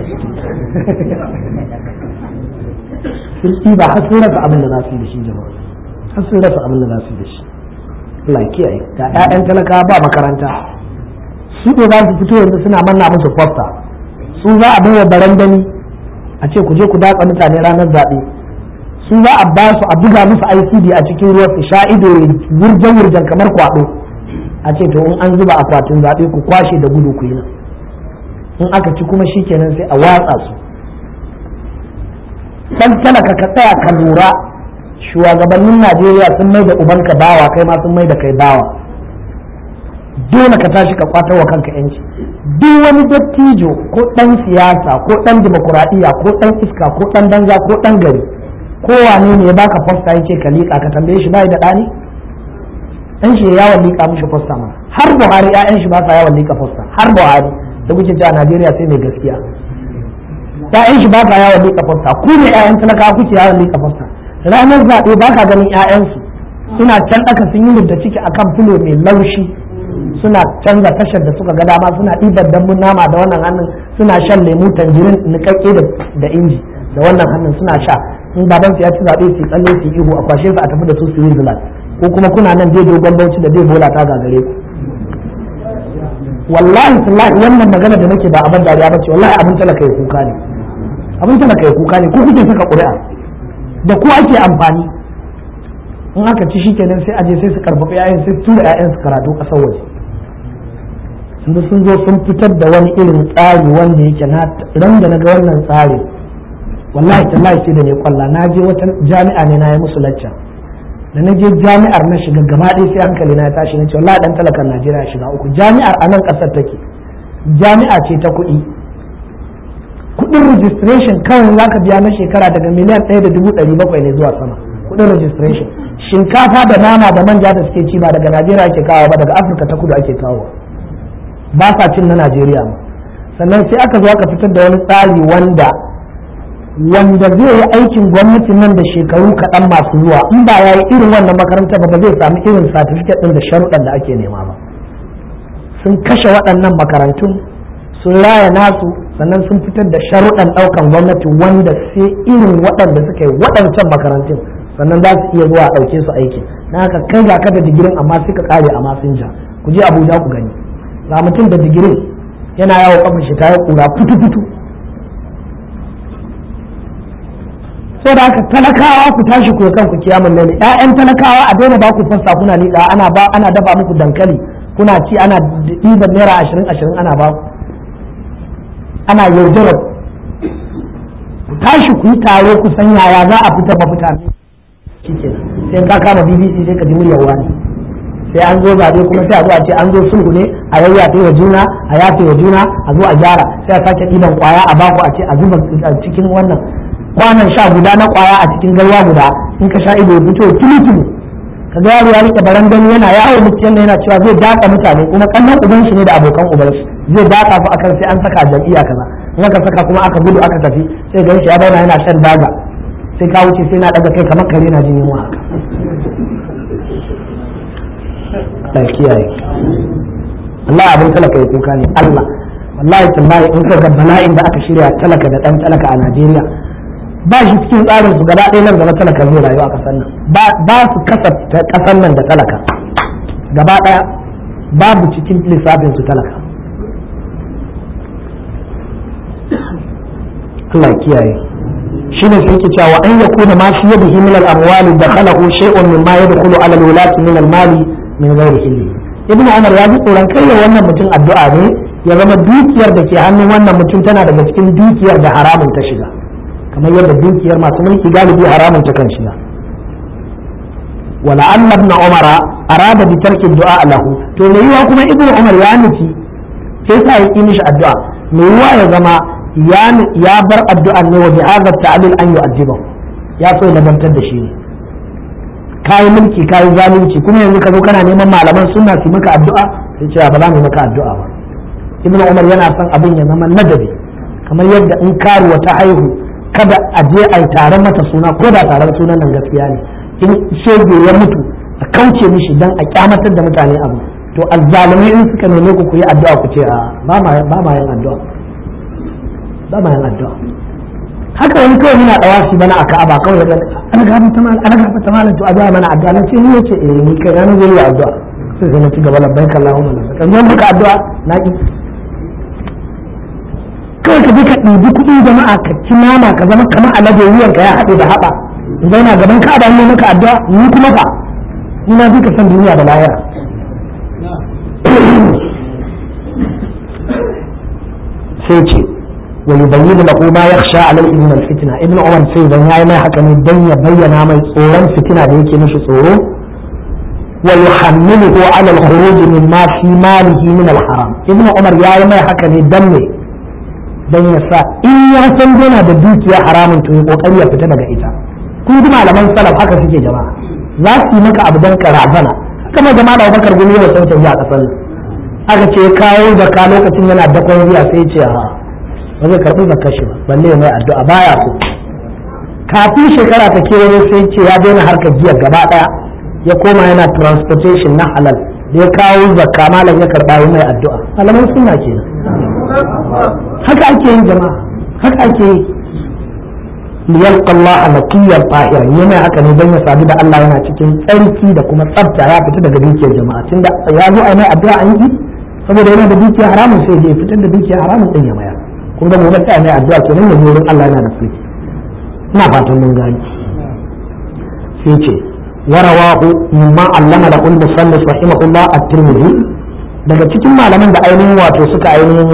sun ɗiba har sun rasa abin da za su yi da shi jama'a har sun rasa abin da za su yi da shi Allah ya kiyaye ga 'ya'yan talakawa ba makaranta su ne za su fito yanzu suna manna musu fosta su za a baiwa barandani a ce ku je ku datsa mutane ranar zaɓe su za a ba su a buga musu ICD a cikin ruwa su sha ido wurjan wurjan kamar kwaɗo a ce to in an zuba akwatin zaɓe ku kwashe da gudu ku yi nan in aka ci kuma shi kenan sai a watsa su dan talaka ka tsaya ka lura shugabannin Najeriya sun mai da ubanka bawa kai ma sun mai da kai bawa dole ka tashi ka kwatar wa kanka yanci duk wani dattijo ko dan siyasa ko dan demokuraɗiyya ko dan iska ko dan danza ko dan gari ko wane ne ya baka fosta yace ka liƙa ka tambaye shi bai da ɗani dan shi yawon liƙa mishi fosta ma har Buhari ƴaƴan shi ba sa yawon liƙa fosta har Buhari da kuke cewa Najeriya sai mai gaskiya ƴaƴan shi ba sa yawon liƙa fosta ku ne ƴaƴan talaka kuke yawon liƙa fosta ranar zaɓe ba ka ganin ƴaƴansu suna can ɗaka sun yi da ciki akan filo mai laushi suna canza tashar da suka ga dama suna ɗibar dambun nama da wannan hannun suna shan lemu tanjirin nikakke da inji da wannan hannun suna sha in baban su ya ci zaɓe su tsalle su ihu a kwashe su a tafi da su su Switzerland ko kuma kuna nan dai dogon bauchi da dai bola ta gagare ku wallahi tallahi wannan magana da nake ba abin dariya ba ce wallahi abin talaka ya kuka ne abin talaka ya kuka ne ko kuke saka ƙuri'a da ku ake amfani in aka ci shi kenan sai aje sai su karfafa 'ya'yan sai tura 'ya'yan su karatu ƙasar waje yanzu sun zo sun fitar da wani irin tsari wanda yake na ran da na ga wannan tsari wallahi tallahi sai da ne kwalla na je wata jami'a ne na yi musu lacca da na je jami'ar na shiga gaba ɗaya sai hankali na ya tashi na ce wallahi dan talakan Najeriya shiga uku jami'ar a nan ƙasar take jami'a ce ta kuɗi kuɗin registration kawai za ka biya na shekara daga miliyan ɗaya da dubu ɗari bakwai ne zuwa sama kuɗin registration shinkafa da nama da manja da suke ci ba daga Najeriya ake kawo ba daga Afirka ta kudu ake kawo ba sa cin na Najeriya ma sannan sai aka zo aka fitar da wani tsari wanda wanda zai yi aikin gwamnati nan da shekaru kaɗan masu zuwa in ba ya yi irin wannan makaranta ba ba zai sami irin satifiket ɗin da sharuɗan da ake nema ba sun kashe waɗannan makarantun sun raya nasu sannan sun fitar da sharuɗan ɗaukan gwamnati wanda sai irin waɗanda suka yi waɗancan makarantun sannan za su iya zuwa a ɗauke su aiki na haka kai ga ka da digirin amma sai ka ƙare a masinja ku je abuja ku gani ga mutum da digirin yana yawo kafin shi ta yi ƙura fitu-fitu sai da haka talakawa ku tashi ku kanku kiyamun lalle ƴaƴan talakawa a daina ba ku fassa kuna liƙa ana ba ana dafa muku dankali kuna ci ana ɗiban naira ashirin ashirin ana ba ku ana yaudarar ku tashi ku yi taro ku san yaya za a fita mafita shike sai ka kama BBC sai ka ji muryar wani sai an zo zabe kuma sai a zo a ce an zo sulhu ne a yayyafe wa juna a yafe wa juna a zo a gyara sai a sake ɗiban kwaya a baku a ce a zuba cikin wannan kwanan sha guda na kwaya a cikin garwa guda in ka sha ido ya fito tulu ka ga yaro ya rike barandani yana yawo mutum yana cewa zai daka mutane kuma kannan uban shi ne da abokan uban shi zai daka su akan sai an saka jam'iyya kaza in aka saka kuma aka gudu aka tafi sai ga shi ya bauna yana shan daga sai ka wuce sai na daga kai kamar kare na jin yunwa haka Allah ya kiyaye Allah abin talaka ya kuka ne Allah wallahi tallahi in ka ga bala'in da aka shirya talaka da dan talaka a Najeriya ba shi cikin tsarin su gaba ɗaya nan gaba talaka zai rayu a ƙasar nan ba su kasafta ƙasar nan da talaka gaba ɗaya babu cikin lissafin su talaka Allah kiyaye shi ne sai ke cewa an yakuna ma fi yadihi min al-amwali dakhalahu shay'un mimma yadkhulu ala al-wulati min al-mali min ghairi hilli ibnu umar ya ji tsoron kai wannan mutum addu'a ne ya zama dukiyar da ke hannun wannan mutum tana daga cikin dukiyar da haramun ta shiga kamar yadda dukiyar masu mulki galibi haramun ta kan shiga wala anna ibn umara arada bi tarki du'a lahu to me yiwa kuma ibn umar ya nufi sai sa ya mishi addu'a me yiwa ya zama ya bar addu'a ne wa bi hadha ta'lil an yu'adhibahu ya so ya bantar da shi ne kayi mulki kayi zalunci kuma yanzu ka zo kana neman malaman sunna su maka addu'a sai ce ba za mu maka addu'a ba ibnu umar yana son abin ya zama nadabi kamar yadda in karuwa ta haihu kada a je a yi taron mata suna ko da taron sunan nan gaskiya ne in shege ya mutu a kauce mishi dan a kyamatar da mutane abu to azzalumai in suka neme ku ku yi addu'a ku ce a ba ma yin addu'a ba ma yin addu'a haka wani kawai muna dawa shi bana a ka'aba kawai da ana gafa ta mal ana gafa ta malam to addu'a mana addu'a na ce ni yace eh ni kai na zai yi addu'a sai sai na ci gaba labbaik Allahumma labbaik kan maka addu'a na ki kawai ka je ka ɗibi kuɗin jama'a ka ci nama ka zama kamar alade wuyan ka ya haɗe da haɓa in zauna gaban ka'aba ne maka addu'a ni kuma fa ni na fi ka san duniya da lahira sai ce ويبين له ما يخشى عليه من الفتنة ابن عمر سيدا يا ما حكم الدنيا بين ما صورا فتنة ديك مش صوره ويحمله على الخروج مما في ماله من الحرام ابن عمر يا ما حكم الدم dan ya sa in ya san yana da dukiya haramun to ya kokari ya fita daga ita kun ji malaman salaf haka suke jama'a za su yi maka abu dan karazana kamar jama'a da Abubakar gumi ya sauke ya kasar aka ce kawo zakka lokacin yana dakon riya sai ce a ba zai karɓi zakar shi ba balle mai addu'a baya so kafin shekara ta kewaye sai ce ya daina harkar giya gaba ɗaya ya koma yana transportation na halal da ya kawo zakka malam ya karɓa yi mai addu'a malaman suna kenan haka ake yin jama'a haka ake yi liyalqa Allah naqiyan tahiran yana haka ne dan ya sadu da Allah yana cikin tsarki da kuma tsafta ya fita daga dukiyar jama'a tunda ya zo a mai addu'a an yi saboda yana da dukiya haramun sai ya fitar da dukiya haramun din ya mayar kun ga gobe sai mai addu'a kenan ya wurin Allah yana da sarki ina fatan mun gani sai ce warawahu mimma allama da kullu sallis rahimahullah at-tirmidhi daga cikin malaman da ainihin wato suka ainihin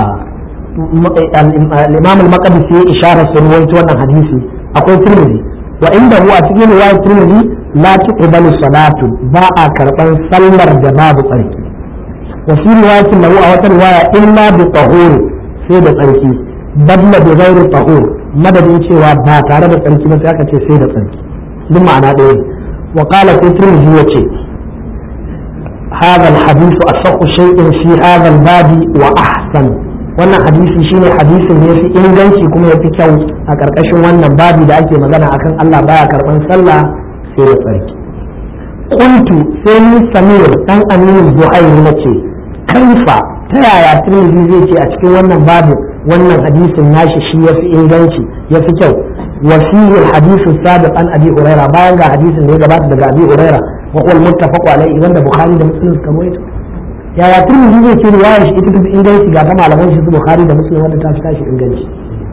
al-imam al-maqdisi ya isharar sun rawaito wannan hadisi akwai tirmidhi wa inda huwa cikin riwayat tirmidhi la tuqbalu salatu ba a karban sallar da babu tsarki wa fi riwayatin lahu a wata riwaya illa bi tahur sai da tsarki badla bi ghairi tahur madadin cewa ba tare da tsarki ba sai aka ce sai da tsarki duk ma'ana ɗaya wa qala fi tirmidhi yace هذا الحديث أصح شيء في هذا الباب وأحسن wannan hadisi shine hadisin da yafi inganci kuma yafi kyau a karkashin wannan babi da ake magana akan Allah baya karban sallah sai da tsarki qultu sai ni samir dan aminu zuhair nace kaifa ta yaya tirmidhi zai ce a cikin wannan babu wannan hadisin nashi shi yafi inganci yafi kyau wa fihi alhadith sabiq an abi huraira bayan ga hadisin da ya gabata daga abi huraira wa huwa almuttafaq alayhi wanda bukhari da muslim suka rawaito yaya turmi zai ce riwayar shi ita tafi inganci ga ta malaman shi su bukhari da muslim wanda ta fi tashi inganci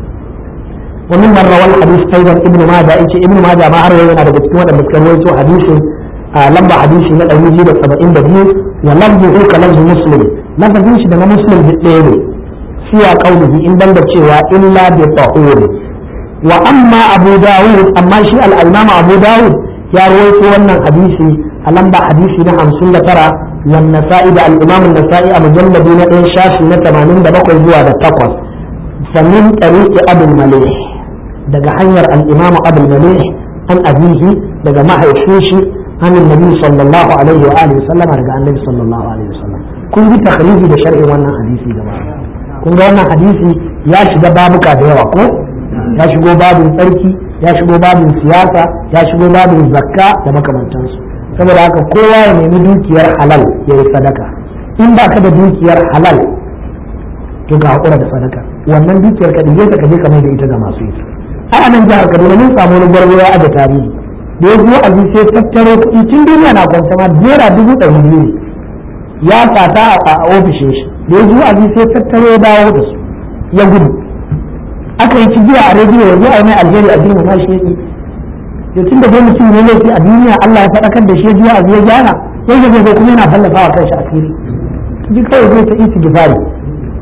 wa min man rawal hadith aidan ibnu majah yace ibnu majah ma har yau yana daga cikin wadanda suka rawaito hadisin a lamba hadisi na 272 wa lafzuhu ka lafzu muslim lafazin shi da na muslim duk ɗaya ne siya qaulihi in banda cewa illa bi tahur wa amma abu dawud amma shi al-imam abu dawud ya rawaito wannan hadisi a lamba hadisi na 59 والنسائي ده الإمام النسائي أبو جلد دون إن شافي نتمانين ده بقوا زوا ده تقوى فمن طريق أبو المليح ده حير الإمام أبو المليح عن أبيه ده ما هيشوشي عن النبي صلى الله عليه وآله وسلم رجع النبي صلى الله عليه وسلم كل دي تخريجي ده شرعي وانا حديثي جماعة kun ga wannan hadisi ya shiga babuka da yawa ko ya shigo babin tsarki ya shigo babin siyasa ya shigo babin zakka da makamantansu saboda haka kowa ya nemi dukiyar halal ya yi sadaka in ba ka da dukiyar halal to ka haƙura da sadaka wannan dukiyar ka ɗige ka je ka mai da ita ga masu ita ai anan jihar Kaduna mun samu wani gwarzo ya aje tarihi da ya zo a sai tattaro kuɗi tun duniya na kwanta ma naira dubu ɗari biyu ne ya sata a ofishin shi da ya zo a sai tattaro ya dawo da su ya gudu aka yi cigiya a rediyo ya zo a yi mai alheri a girmama shi ya to tun da dai mutum ne laifi a duniya Allah ya faɗakar da shi zuwa abu ya gyara yau zai zai kuma yana fallafa wa kanshi asiri ji kawai zai ta isi gifari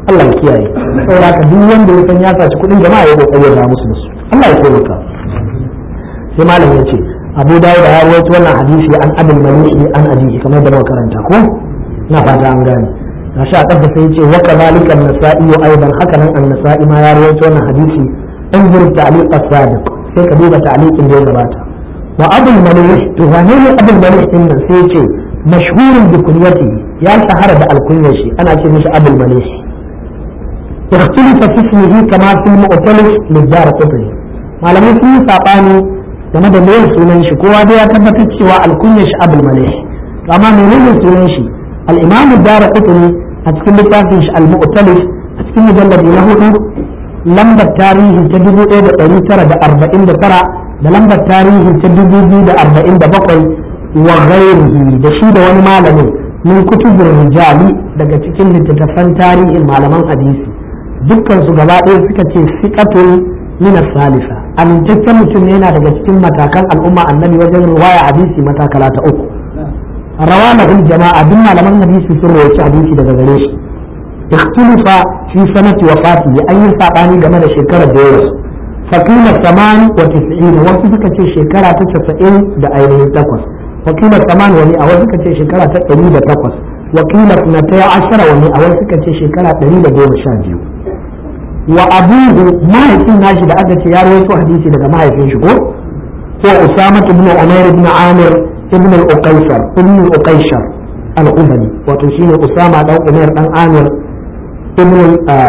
Allah ya kiyaye saboda ka duk wanda ya san ya saci kuɗin jama'a ya kokari ya musu da su Allah ya taimaka sai malam ya ce Abu Dawud ya rawaito wannan hadisi an Abul Malik an Abi kamar da muka karanta ko na fata an gane gashi a ƙasa sai ce wa kadhalika an-nasa'i aidan haka nan an-nasa'i ma ya rawaito wannan hadisi in zuru ta'liq as-sadiq sai ka duba ta'liqin da ya gabata wa abul malih to wane ne abul malih din nan sai ce mashhurun bi kunyati ya shahara da alkunyar shi ana ce mishi abul malih اختلف في اسمه كما في المؤتلف للدار قطري malamai sun yi saɓani game da mai sunan shi kowa dai ya tabbatar cewa alkunyar shi abul malih amma menene sunan shi al-imam dara qutni a cikin littafin shi al-mu'talif a cikin mujalladi na hudu lambar tarihi ta dubu ɗaya da ɗari tara da arba'in da tara da lambar tarihi ta dubu biyu da arba'in da bakwai wa ghairihi da shi da wani malamin min kutubur rijali daga cikin littattafan tarihin malaman hadisi dukkan su gaba ɗaya suka ce siqatun min salisa amintaccen mutum ne yana daga cikin matakan al'umma annabi wajen riwaya hadisi matakala ta uku rawa lahul jama'a duk malaman hadisi sun rawaci hadisi daga gare shi ikhtilafa fi sanati wafatihi an yi sabani game da shekarar da ya rasu fakila saman wa tis'in wasu suka ce shekara ta casa'in da ainihin takwas wakila saman wani a wasu suka ce shekara ta ɗari da takwas wakila na ta ashara wani a wasu suka ce shekara ɗari da goma sha biyu wa abuhu mahaifin nashi da aka ce ya rawaito hadisi daga mahaifin shi ko ko usama ibn umair ibn amir ibn al-uqaysar ibn al-uqaysar al-ubani wato shine usama dan umair dan amir ibn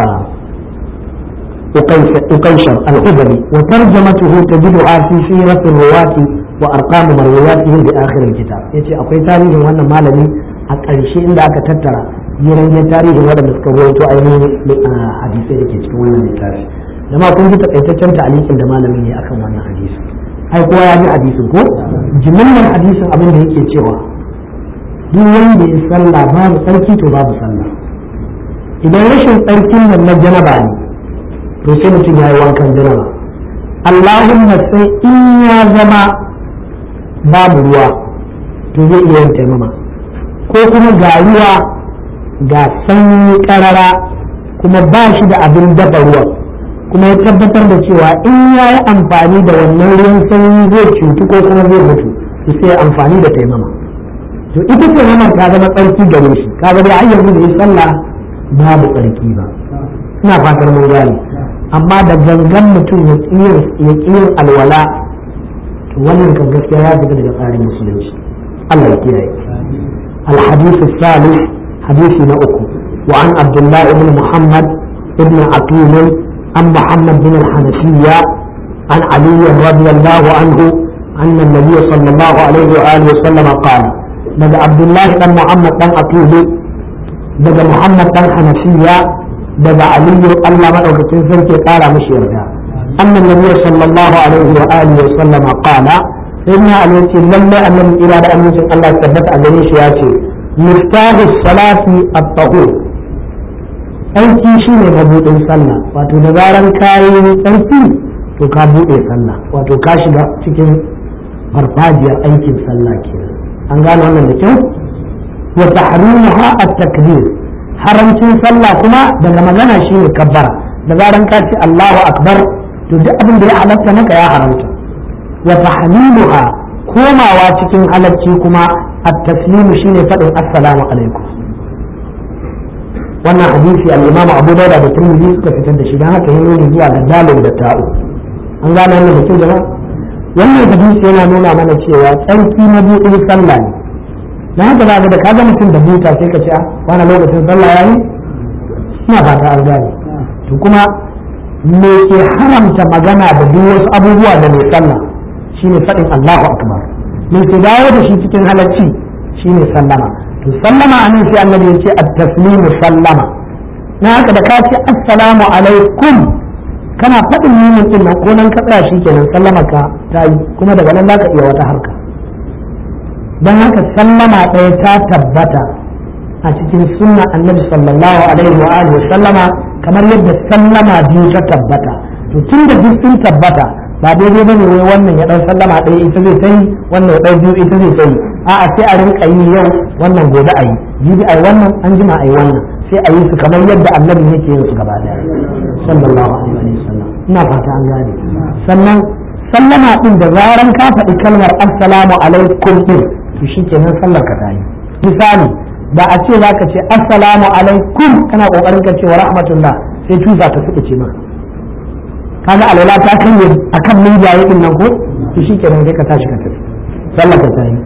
uqaysar al-ubani wa tarjamatuhu tajiduha fi sirat ar-ruwat wa arqam marwiyatihim bi akhir al-kitab yace akwai tarihin wannan malami a ƙarshe inda aka tattara jiran tarihin waɗanda suka rawaito ainihin hadisai da ke cikin wannan littafi da ma kun ji takaitaccen ta'alikin da malamin ne akan wannan hadisi ai kowa ya ji hadisin ko jimillar hadisin abin da yake cewa duk wanda ya sallah babu tsarki to babu sallah idan rashin tsarkin nan na janaba ne to sai mutum ya yi wankan janaba Allahumma sai in ya zama babu ruwa to zai iya yin taimama ko kuma ga ruwa ga sanyi karara kuma ba shi da abin dafa ruwan kuma ya tabbatar da cewa in ya yi amfani da wannan ruwan sanyi zai cutu ko kuma zai mutu to sai amfani da taimama to ita taimama ta zama tsarki gare shi kaga dai har yanzu da ya sallah babu tsarki ba ina fatar mun gane amma da gangan mutum ya ƙiyin alwala to wannan kan gaskiya ya fita daga tsarin musulunci Allah ya kiyaye الحديث الثالث حديث نأكو وعن عبد الله بن محمد بن عقيل عن محمد بن الحنفية عن علي رضي الله عنه أن النبي صلى الله عليه وآله وسلم قال بدا عبد الله بن محمد بن عقيل بدا محمد بن حنفية بدا علي الله من أوكتين سنتي قال مشيرها أن النبي صلى الله عليه وآله وسلم قال إن عليك لما أن الإرادة أن يسن الله ثبت أن يشياتي مفتاح الصلاة الطهور aiki shi ne mabuɗin sallah wato da zaran kayan tsarki to ka buɗe sallah wato ka shiga cikin farfajiyar aikin sallah kenan an gane wannan da kyau wa tahrimuha at-takbir haramcin sallah kuma daga magana shine kabbara da zaran ka ce Allahu akbar to duk abin da ya halatta maka ya haramta wa tahliluha komawa cikin halacci kuma at-taslimu shine faɗin assalamu alaikum wannan hadisi al-imamu abu dauda da tirmidhi suka fitar da shi dan haka yana nuni zuwa ga dalil da ta'u an gane wannan da kyau jama'a wannan hadisi yana nuna mana cewa tsarki na buɗin sallah ne na haka za ga da ka ga mutum da buta sai ka ce a wani lokacin sallah yayi ina fata an gane to kuma me ke haramta magana da duk wasu abubuwa da mai sallah shine faɗin Allahu akbar me ke dawo da shi cikin halacci shine sallama to sallama anan sai annabi ya ce at-taslimu sallama na haka da ka ce assalamu alaikum kana faɗin mimin din nan ko nan ka tsaya shi kenan sallama ka ta yi kuma daga nan zaka iya wata harka dan haka sallama ɗaya ta tabbata a cikin sunna annabi sallallahu alaihi wa alihi sallama kamar yadda sallama biyu ta tabbata to tun da duk sun tabbata ba daidai bane wai wannan ya dan sallama ɗaya ita zai ta yi wannan ya ɗau biyu ita zai ta yi a'a sai a rinka yi yau wannan gobe a yi jibi a yi wannan an jima a yi wannan sai a yi su kamar yadda annabi yake yin su gaba daya sallallahu alaihi wa sallam ina fata an gane sannan sallama din da zaran ka faɗi kalmar assalamu alaikum din to shikenan sallar ka ta yi misali da a ce zaka ce assalamu alaikum kana kokarin ka ce wa rahmatullah sai tusa ta suka ce maka kaga alwala ta kai akan min jaye din nan ko to shikenan sai ka tashi ka tafi sallar ka ta yi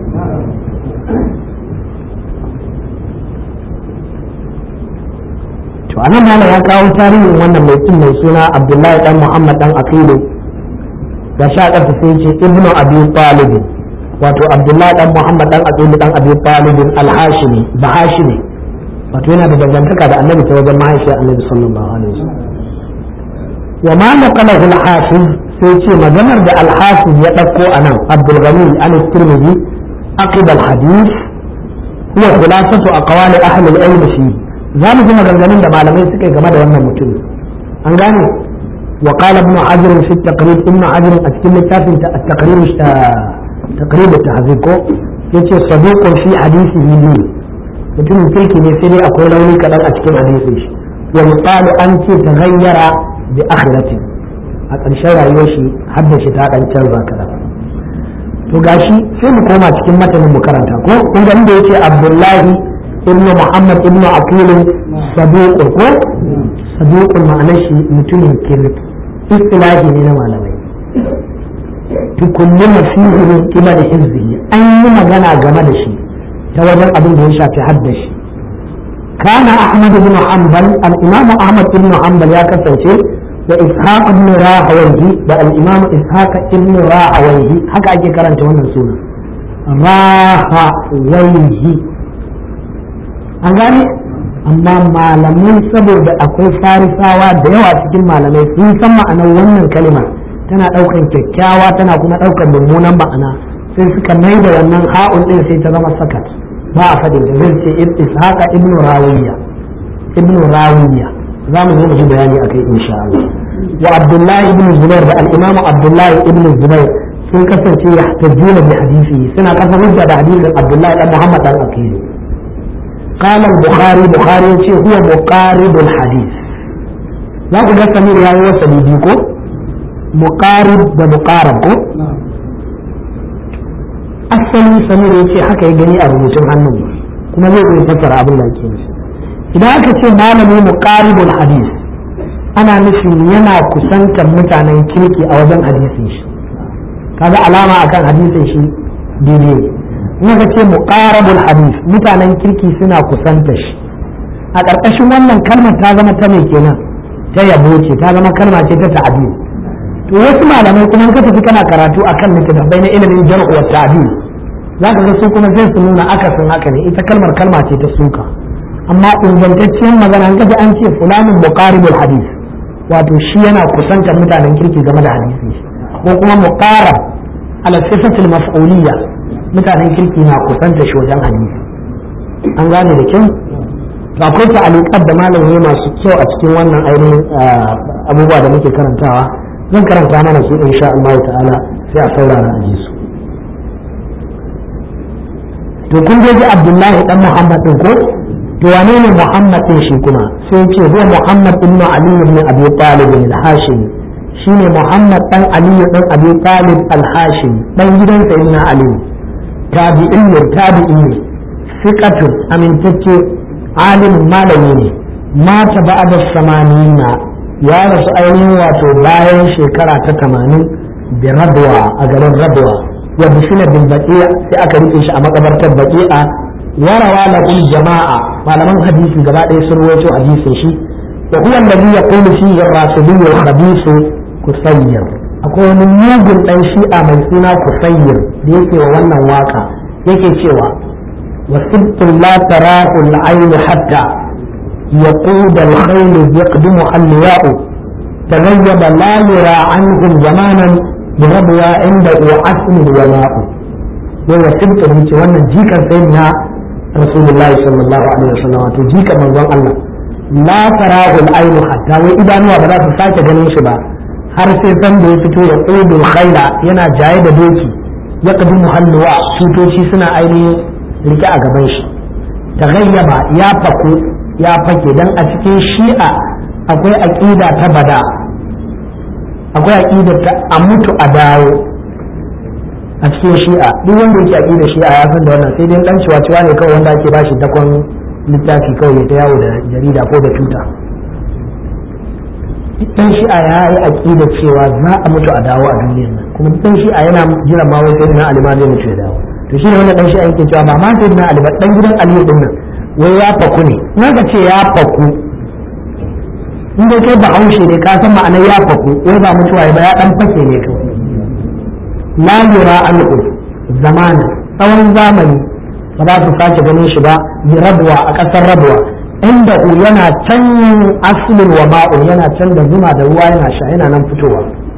to anan malam ya kawo tarihin wannan mai kin mai suna Abdullahi dan Muhammad dan Aqilu da sha ƙasa sai ce Ibnu Abi Talib wato Abdullahi dan Muhammad dan Aqilu dan Abi Talib al-Hashimi ba Hashimi wato yana da dangantaka da Annabi ta wajen mahaifiyar Annabi sallallahu alaihi wasallam wa ma naqalahu al-Hafiz sai ce maganar da al-Hafiz ya dauko anan Abdul Ghani al-Tirmidhi aqid al-hadith huwa khulasatu aqwali ahli al-ilm fihi za mu ji maganganun da malamai suka yi game da wannan mutum an gane wa qala ibn hajar fi taqrib ibn hajar a cikin littafin ta taqrib taqrib tahzib ko yace sadiqun fi hadithihi li mutumin kirki ne sai dai akwai rauni kadan a cikin hadisin shi wa yuqalu an ce taghayyara bi akhirati a ƙarshen rayuwar shi hadda shi ta dan canza kadan to gashi sai mu koma cikin matanin mu karanta ko kun ga inda yace abdullahi ibn Muhammad ibn Aqil saduq ko saduq ma'anar shi mutumin kirki istilahi ne na malamai tukullu fihi min qibal hizbihi an yi magana game da shi ta wajen abin da ya shafi haddashi kana Ahmad ibn Hanbal al-Imam Ahmad ibn Hanbal ya kasance da Ishaq ibn Rahawayhi da al-Imam Ishaq ibn Rahawayhi haka ake karanta wannan suna Rahawayhi an gane amma malamai saboda akwai farisawa da yawa cikin malamai sun san ma'anar wannan kalima tana ɗaukan kyakkyawa tana kuma ɗaukan mummunan ma'ana sai suka mai da wannan ha'un ɗin sai ta zama sakat ba a faɗin da zai ce ishaqa ibnu rawiya ibnu rawiya za mu zo mu ji bayani akai insha Allah wa abdullahi ibn zubair da al-imamu abdullahi ibn zubair sun kasance yahtajuna bi hadisi suna kafa hujja da hadisin abdullahi dan muhammad dan akili قال البخاري بخاري يقول هو مقارب الحديث za ku ga samir ya yi wasa biyu ko muqarib da muqarab ko asali samir ya ce haka ya gani a rubutun hannun kuma zai iya fassara abin da ake nufi idan aka ce malami muqaribul hadis ana nufin yana kusantar mutanen kirki a wajen hadisin shi kaga alama akan hadisin shi daidai muka ce muqarabul hadith mutanen kirki suna kusanta shi a ƙarƙashin wannan kalmar ta zama ta mai kenan ta yabo ce ta zama kalma ce ta ta'adi to wasu malamai kuma ka tafi kana karatu akan littattafai na ilimin jar'u wa ta'dil za ka ga su kuma sai su nuna akasin haka ne ita kalmar kalma ce ta suka amma ingantacciyar magana an kaji an ce fulanin muqaribul hadith wato shi yana kusantar mutanen kirki game da hadisi ko kuma muqarab ala sifatil maf'uliyya mutanen kirki na kusanta shi wajen hadisi an gane da kyau to akwai ta'aliqat da malamai masu kyau a cikin wannan ainihin abubuwa da muke karantawa zan karanta mana su insha Allah ta'ala sai a saurara a ji su to kun je ji Abdullahi dan Muhammad din ko to wane ne Muhammad din shi kuma sai ce huwa Muhammad ibn Ali ibn Abi Talib al-Hashimi shine Muhammad dan Ali dan Abi Talib al-Hashimi dan gidan sayyidina Ali tabi'in ne tabi'in ne fiqatun amintacce alimin malami ne mata ba'da samanina ya rasu ainihin wato bayan shekara ta tamanin bi radwa a garin radwa wa bishina bin baqi'a sai aka rike shi a makabartar baqi'a warawa lahu jama'a malaman hadisi gaba ɗaya sun rawaito hadisin shi wa huwa alladhi yaqulu fihi ar-rasuliyyu al-khabith kusayyir akwai wani mugun dan shi'a mai suna kusayyir da yake wa wannan waka yake cewa وسبت لا تراه العين حتى يقود الخيل يقدم اللواء تغيب لا يرى عنهم زمانا بربوى عنده عسل الولاء وهو سبت من وانا جيكا سيدنا رسول الله صلى الله عليه وسلم جيكا من الله لا تراه العين حتى وإذا نوى بلا تساك جنين شبا har sai san da ya fito ya ƙudul khaila yana jaye da doki ya kadu muhalluwa tutoci suna ainihin rike a gaban shi ta gayyaba ya faku ya fake dan a cikin shi'a akwai aƙida ta bada akwai aƙida ta a mutu a dawo a cikin shi'a duk wanda yake aƙida shi'a ya san da wannan sai dai dan ciwa ne kawai wanda ake bashi dakon littafi kawai ya ta yawo da jarida ko da tuta dan shi'a ya yi aƙida cewa za a mutu a dawo a duniyar nan kuma dan shi'a yana jiran ma wai sai na alima zai mutu ya dawo to shi ne wannan dan shi'a yake cewa ba ma sai na alima dan gidan aliyu din nan wai ya faku ne na ga ce ya faku in dai kai ba haushe ne ka san ma'anar ya faku wai ba mutuwa ba ya dan fake ne kawai la yura anhu zamana tsawon zamani ba za su sake ganin shi ba bi rabuwa a ƙasar rabuwa inda yana can aslin wa ma'un yana can da zuma da ruwa yana sha yana nan fitowa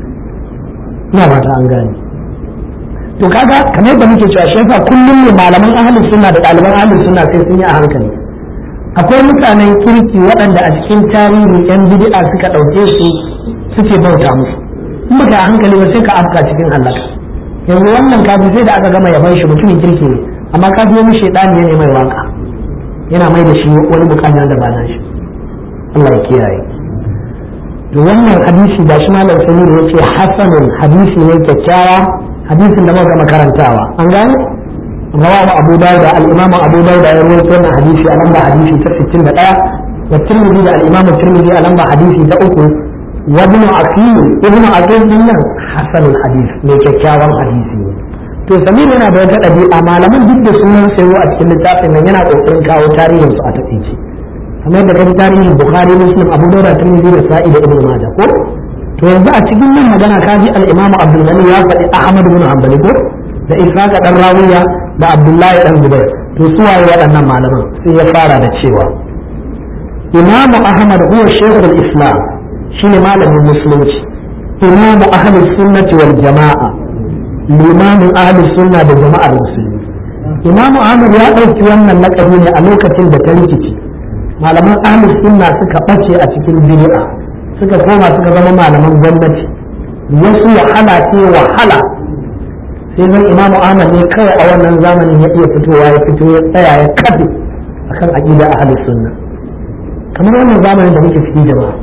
ina ba ta an gane to kaga kamar yadda muke cewa shi yasa kullum ne malaman ahlus sunna da ɗaliban ahlus sunna sai sun yi a hankali akwai mutanen kirki waɗanda a cikin tarihi yan bid'a suka ɗauke su suke bauta musu in baka a hankali ba sai ka afka cikin halaka yanzu wannan kafin sai da aka gama yaban shi mutumin kirki ne amma kafin wani shaidani ne mai waka yana mai da shi wani bukata da ba shi Allah ya kiyaye to wannan hadisi da shi malam samir ya ce hasanun hadisi ne kyakkyawa hadisin da muka gama karantawa an gane rawahu abu dawud al-imam abu dawud ya rawaito wannan hadisi a lamba hadisi ta 61 wa tirmidhi da al-imam tirmidhi a lamba hadisi ta uku wa ibn aqil ibn aqil din nan hasanul hadis ne kyakkyawan hadisi ne to samir yana da wata ɗabi'a malaman duk da sunan sayo a cikin littafin nan yana kokarin kawo tarihin su a takaice kamar da kan tarihin bukhari muslim abu dawud tirmidhi da sa'i da ibn majah ko to yanzu a cikin nan magana ka ji al-imam abdul ghani ya faɗi ahmad ibn hanbali ko da ishaq dan rawiya da abdullahi dan zubair to su waye waɗannan malaman sai ya fara da cewa imam ahmad huwa shaykhul islam shine malamin musulunci imam ahlus sunnati wal jama'a limamin ahlus sunna da jama'ar musulmi imamu ahmad ya ɗauki wannan lakabi ne a lokacin da ta rikici malaman ahlus sunna suka ɓace a cikin bid'a suka koma suka zama malaman gwamnati wasu wahala ce wahala sai zan imamu ahmad ne kawai a wannan zamanin ya iya fitowa ya fito ya tsaya ya kafe akan aqida ahlus sunna kamar wannan zamanin da muke ciki jama'a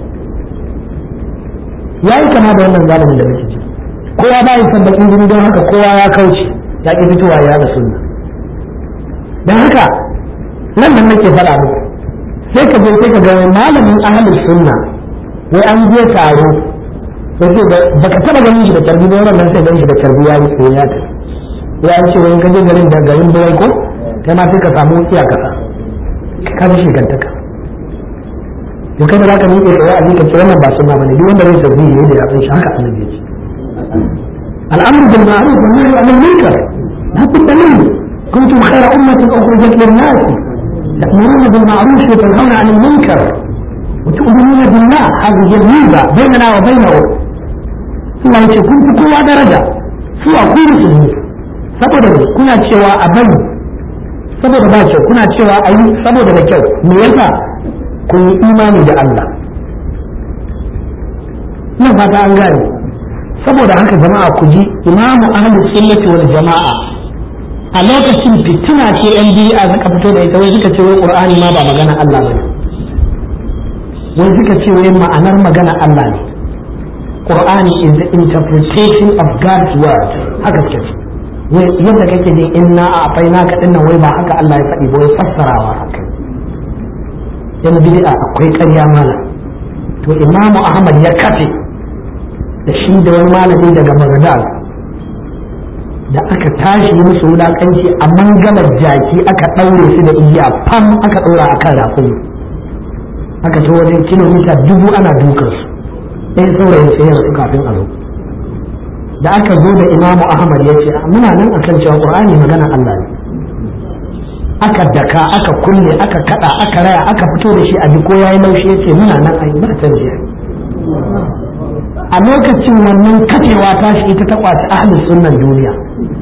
yayi kama da wannan zamanin da muke ciki kowa ba ya san bakin jini don haka kowa ya kauce ya ki fitowa ya da sunna don haka nan nan nake faɗa muku sai ka je sai ka ga malamin ahlus sunna wai an je taro sai ba ka taba ganin shi da tarbi ba wannan sai ganin shi da tarbi ya yi ya ta ya ce wai ka je garin da garin bai ko kai ma sai ka samu iya kasa ka ji shigantaka to kai da zaka miƙe tsaye a ka ce wannan ba sunna bane duk wanda zai tarbi ne da ya san shi haka annabi ya ce الأمر بالمعروف والنهي عن المنكر لا بد منه كنتم خير أمة أخرجت للناس تأمرون بالمعروف وتنهون عن المنكر وتؤمنون بالله هذه هي الميزة بيننا وبينه الله يقول كنت قوة درجة سوى كل سنين saboda kuna cewa a bari saboda ba kyau kuna cewa a yi saboda da kyau me yasa kun yi imani da Allah ina fata an gane saboda haka jama'a ku ji imamu ahlus sunnati wal jama'a a lokacin fitina ce yan bid'a suka fito da ita wai suka ce wai qur'ani ma ba magana Allah bane wai suka ce wai ma'anar magana Allah ne qur'ani is the interpretation of God's word haka suka ce wai yadda kake jin inna a afaina ka dinnan wai ba haka Allah ya faɗi ba wai fassarawa haka yan bid'a akwai ƙarya mala to imamu ahmad ya kafe da shi da wani malami daga Baghdad da aka tashi musu wulakanci a mangalar jaki aka ɗaure su da igiya fam aka ɗora a kan rakumi aka ce wajen kilomita dubu ana dukan su ɗaya saurayin sai ya rasu kafin a zo da aka zo da imamu ahmad ya ce muna nan akan cewa qur'ani magana Allah ne aka daka aka kulle aka kada aka raya aka fito da shi a ko yayi laushi ya ce muna nan ai ba canji a lokacin wannan kafewa ta shi ita ta kwaci ahli sunnan duniya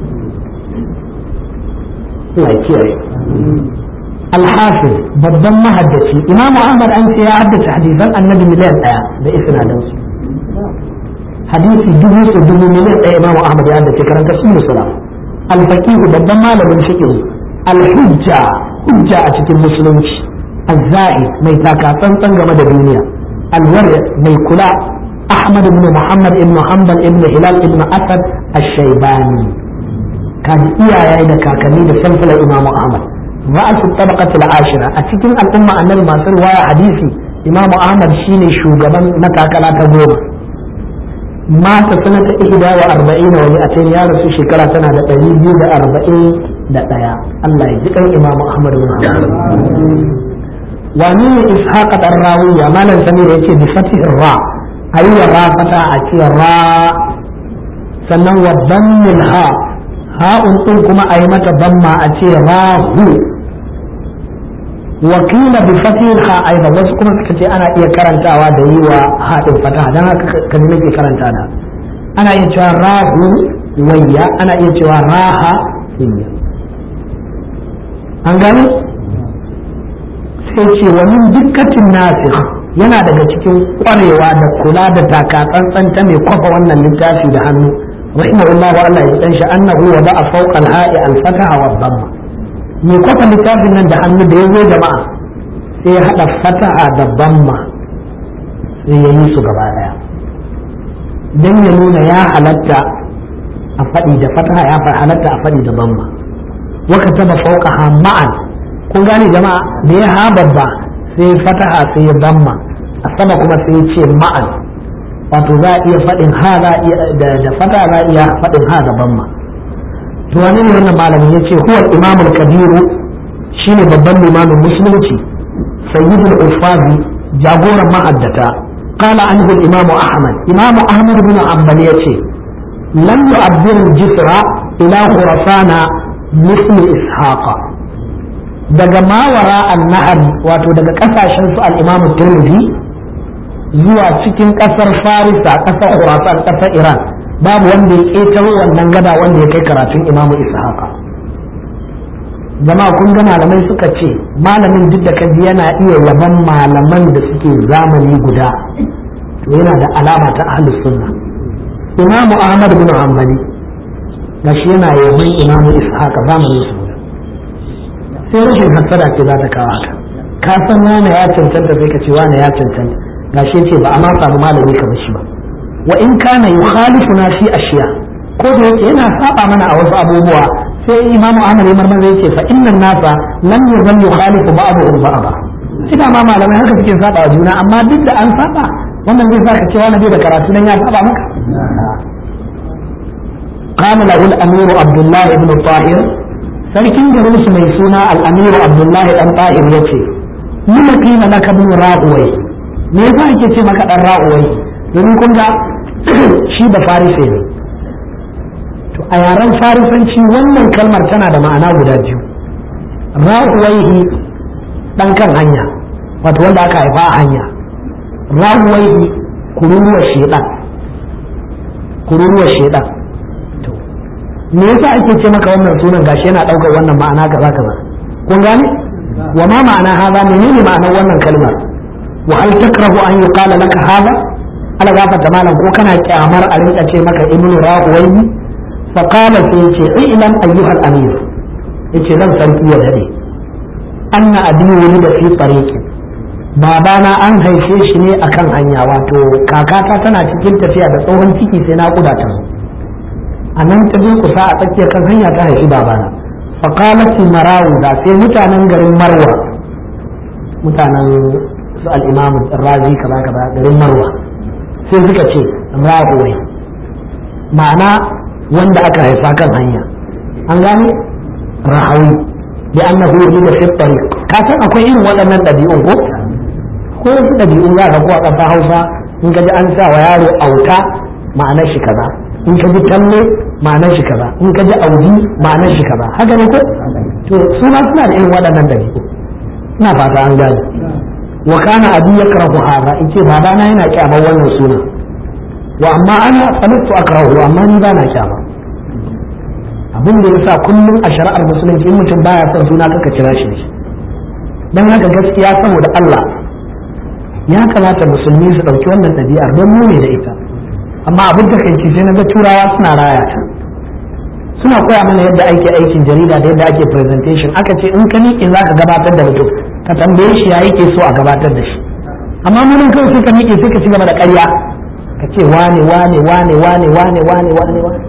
Allah kiyaye Al-Hafiz babban mahaddaci Imam Ahmad an ce ya haddace hadisan Annabi miliyan ɗaya da isnadan su hadisi dubu su dubu miliyan ɗaya imam ahmad ya da ke karanta su musula alfaqihu babban malamin fiqh alhujja hujja a cikin musulunci azzai mai taka tsantsan game da duniya alwar mai kula ahmad ibn muhammad ibn hanbal ibn hilal ibn asad ash-shaybani kaji iyaye da kakanni da sanfila imam ahmad ra'asu tabaqat al-ashira a cikin al'umma annabi masu riwaya hadisi imam ahmad shine shugaban matakala ta goma mata sanata ihda wa arba'ina wa mi'atain ya rasu shekara tana da ɗari biyu da arba'in da ɗaya Allah ya ji kan imam ahmad bin hanbal wani ne ishaq dan rawiya malam samir yace bi fatih ra ayi wa ra fata a ce ra sannan wa dammil ha ha'un din kuma ayi mata damma a ce rahu wakila bi fatih ha aiba wasu kuma suka ce ana iya karantawa da yi wa haɗin fata dan haka kan nake karanta da ana iya cewa rahu wayya ana iya cewa raha hinya an gani sai ce wa min dukkatin nasikh yana daga cikin kwarewa da kula da taka tsantsan ta mai kwafa wannan littafi da hannu rahimahullah wa Allah ya dan shi annahu wa ba'a fawqa al-ha'i al-fataha wa dhamma mai kwafa littafin nan da hannu da yazo jama'a sai ya hada fataha da dhamma sai ya yi su gaba daya dan ya nuna ya halatta a faɗi da fataha ya halatta a faɗi da dhamma wa kataba fawqaha ma'an kun gane jama'a da ya ha babba sai fataha sai ya damma a sama kuma sai ya ce ma'an wato za a iya faɗin ha za da fataha za a iya faɗin ha da bamma to wani ne wannan malamin ya ce huwa imamul kabiru shine babban limamin musulunci sayyidul ufazi jagoran ma'addata qala anhu al-imam ahmad imam ahmad bin hanbal yace lam yu'abbir jisra ila khurasana مثل إسحاق daga mawara annahar wato daga kasashen su al-imamu tirmidhi zuwa cikin kasar farisa kasar khurasan kasar iran babu wanda ya ƙetaro wannan gada wanda ya kai karatun imamu ishaqa jama'a kun ga malamai suka ce malamin duk da kaji yana iya yaban malaman da suke zamani guda to yana da alama ta ahlus sunna imamu ahmad bin hanbali gashi yana yaban imamu ishaqa zamanin su sai rashin hasada ce za ta kawo haka ka san wane ya cancanta sai ka ce wane ya cancanta gashi ce ba a ma samu malami kamar shi ba wa in kana yukhalifuna fi ashiya ko da yake yana saba mana a wasu abubuwa sai imam Ahmad ya marmaza yake fa innan nasa lam yazal yukhalifu ba'dhum ba'dha ina ma malamai haka suke saba wa juna amma duk da an saba wannan zai sa ka ce wani bai da karatu nan ya saba maka قال له الأمير عبد الله بن طاهر sarkin garin su mai suna al'amiru abdullahi dan tahir ya ce nuna kina na kabin ra'uwai me yasa ake ce maka dan ra'uwai domin kun ga shi da farise ne to a yaren farisanci wannan kalmar tana da ma'ana guda biyu ra'uwaihi dan kan hanya wato wanda aka haifa a hanya ra'uwaihi kururuwar shedan kururuwar shedan me yasa ake ce maka wannan sunan gashi yana daukar wannan ma'ana kaza kaza kun gane wa ma ma'ana haza menene ma'anar wannan kalmar wa hal takrahu an yuqala laka haza ala gafarta malam ko kana kyamar a rinka ce maka ibnu rahuwaini fa qala sai yace ilam ayyuhal amir yace zan sarki ya dade anna abi wulida fi tariqi babana an haife shi ne akan hanya wato kakata tana cikin tafiya da tsohon ciki sai na kuda ta zo a nan ta kusa a tsakiyar kan hanya ta haifi babana faƙalati marawu da sai mutanen garin marwa mutanen su al'imamu razi kaza kaza garin marwa sai suka ce rahuwai ma'ana wanda aka haifa kan hanya an gane rahawi bi annahu yulida fi tariq ka san akwai irin waɗannan ɗabi'un ko ko wasu ɗabi'un za ka ko a ƙasa Hausa in ka ji an sa wa yaro auta ma'anar shi kaza in ka ji talle ma'anar shi kaza in ka ji audi ma'anar shi kaza haka ne ko to su ma suna da irin waɗannan dabi'u ina fata an gane wa kana abi yakrahu hadha yace babana yana kyamar wannan suna wa amma ana sanatu akrahu amma ni bana kyama abin da yasa kullum a shari'ar musulunci in mutum baya son suna kaka kira shi dan haka gaskiya saboda Allah ya kamata musulmi su ɗauki wannan ɗabi'ar don mu ne da ita amma abin da kai sai na ga turawa suna raya ta suna koya mana yadda ake aikin jarida da yadda ake presentation aka ce in ka miƙe za ka gabatar da mutum ka tambaye shi ya yake so a gabatar da shi amma mun kawai sai ka miƙe sai ka ci gaba da ƙarya ka ce wane wane wane wane wane wane wane wane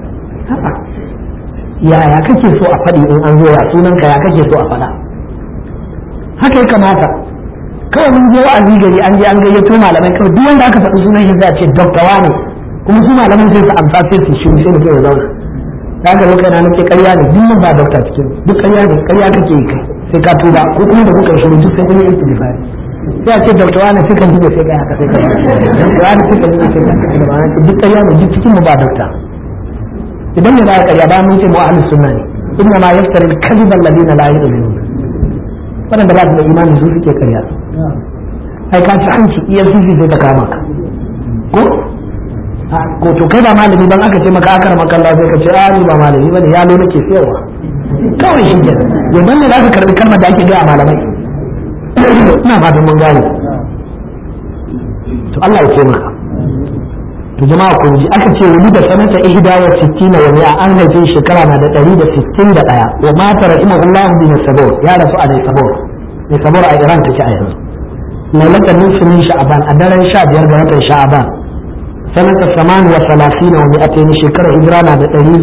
yaya kake so a faɗi in an zo ya sunanka ya kake so a faɗa haka ya kamata kawai mun je wa'azi gari an je an gayyato malamai kawai duk wanda aka faɗi sunan shi sai a ce dokta wane kuma su malaman sai su amsa sai su shiru sai mutum ya zauna da ga lokacin na nake ƙarya ne duk ba dokta cikin duk ƙarya ne ƙarya kake yi kai sai ka tuba ko kuma da kuka shiru duk sai kun yi istighfari sai a ce dokta wane sai kan duba sai kai haka sai kai dokta wane sai kan duba sai kai haka sai kai duk ƙarya ne duk cikin mu ba dokta idan ne za ka ƙarya ba mun ce mu ahlus sunna ne inna ma yaftari al-kadhiba alladhina la yu'minun waɗanda ba su da imani su suke ƙarya ai ka ci hanci EFCC sai ta kama ka ko ko to kai ba malami ban aka ce maka akar makalla sai ka ce a ni ba malami bane yalo nake siyarwa kawai shi ke yanzu ne za ka karbi kalmar da ake gaya malamai ina fatan mun gane to Allah ya ce maka to jama'a kun ji aka ce wani da sanata ihda wa sittina wa mi'a an haife shekara na da ɗari da sittin da ɗaya wa mata rahimahullahu bin sabor ya rasu a dai sabor ne sabor a Iran take a yanzu lailatul nisfi min sha'ban a daren 15 ga watan sha'ban sanata saman wa salasina wa mi'atayn shekara hijira na da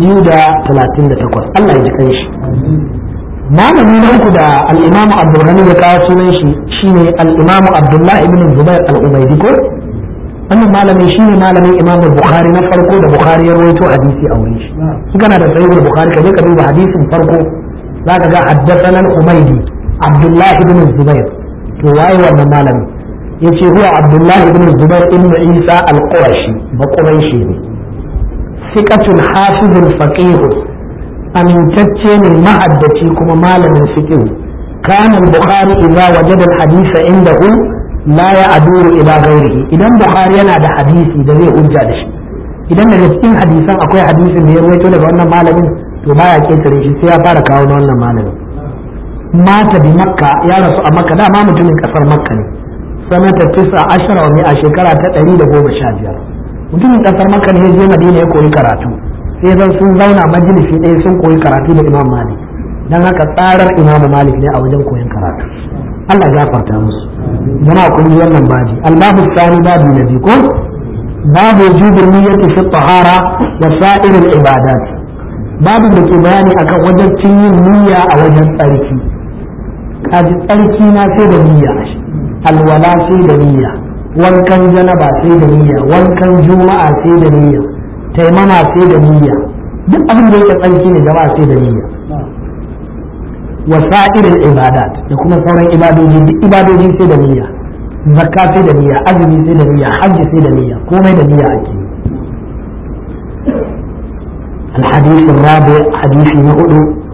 238 Allah ya ji kai shi malami na uku da al-imamu abdulghani ya kawo sunan shi shine al-imamu abdullah ibn zubair al-ubaydi ko wannan malami shine malamin imam bukhari na farko da bukhari ya rawaito hadisi a wurin shi in kana da sahih bukhari ka je ka duba hadisin farko zaka ga haddathana al-umaydi abdullah ibn zubair to waye wannan malami yace huwa abdullah ibn zubair ibn isa al-qurashi ba quraishi ne thiqatul hafizul faqih amintacce ne ma'addaci kuma malamin fiqh kana al-bukhari idza wajada al-hadith indahu la ya aduru ila ghairihi idan bukhari yana da hadisi da zai hujja da shi idan daga cikin hadisan akwai hadisin da ya rawaito daga wannan malamin to baya ketare shi sai ya fara kawo na wannan malamin mata bi makka ya rasu a makka dama mutumin kasar makka ne sanata tisa ashara wa a shekara ta ɗari da goma sha biyar mutumin kasar makka ne ya je madina ya koyi karatu sai zan sun zauna majalisi ɗaya sun koyi karatu da imam malik dan haka tsarar imam malik ne a wajen koyon karatu Allah gafarta musu jama'a kun ji wannan baji albabu sani babu na biyu ko babu wujubin niyyati fi tahara wa sa'iril ibadat babu da ke bayani akan wajen yin niyya a wajen tsarki kaji tsarki na sai da niyya alwala sai da niyya wankan janaba sai da niyya wankan juma'a sai da niyya taimama sai da niyya duk abin da yake tsarki ne jama'a sai da niyya wasa'ir ibadat da kuma sauran ibadoji duk ibadoji sai da niyya zakka sai da niyya azumi sai da niyya hajji sai da niyya komai da niyya ake الحديث الرابع حديث نؤل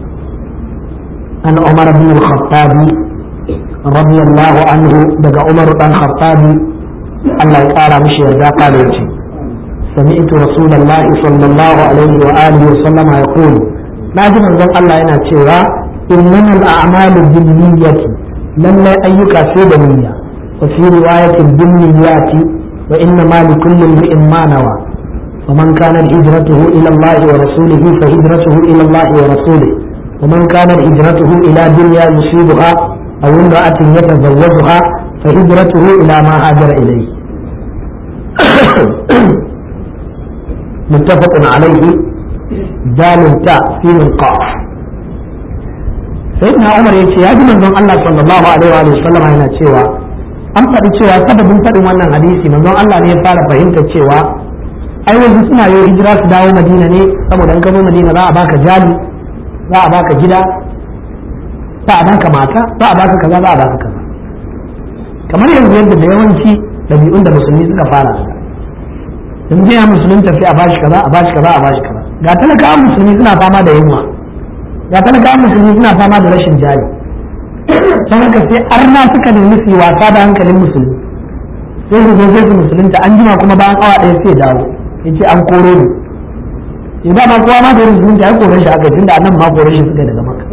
عن عمر بن الخطاب رضي الله عنه دقى عمر بن الخطاب الله يقارى مش يرجع قال سمعت رسول الله صلى الله عليه وآله وسلم يقول لازم أن الله ينا إنما الأعمال بالنية لما أيك سيد نية وفي رواية بالنيات وإنما لكل امرئ ما نوى ومن كانت هجرته إلى الله ورسوله فهجرته إلى الله ورسوله ومن كانت هجرته إلى دنيا يصيبها أو امرأة يتزوجها فهجرته إلى ما هاجر إليه متفق عليه دال تاء سين القاف sayyidina umar ya ce ya ji manzon Allah sallallahu alaihi wa sallam yana cewa an faɗi cewa sababin faɗin wannan hadisi manzon Allah ne ya fara fahimta cewa ai wasu suna yi hijira su dawo Madina ne saboda in ka zo Madina za a baka jali za a baka gida za a baka mata za a baka kaza za a baka kaza kamar yanzu yadda da yawanci ɗabi'un da musulmi suka fara su yanzu ya musulun tafi a bashi kaza a bashi kaza a bashi kaza ga talakawan musulmi suna fama da yunwa ya talakawan musulmi suna fama da rashin jari don haka sai arna suka nemi su yi wasa da hankalin musulmi sai su zo sai su musulunta an jima kuma bayan awa ɗaya sai dawo ya ce an koro ni ya ba ma kowa ma da yin musulunta ya kore shi aka tun da annan ma kore shi suka daga maka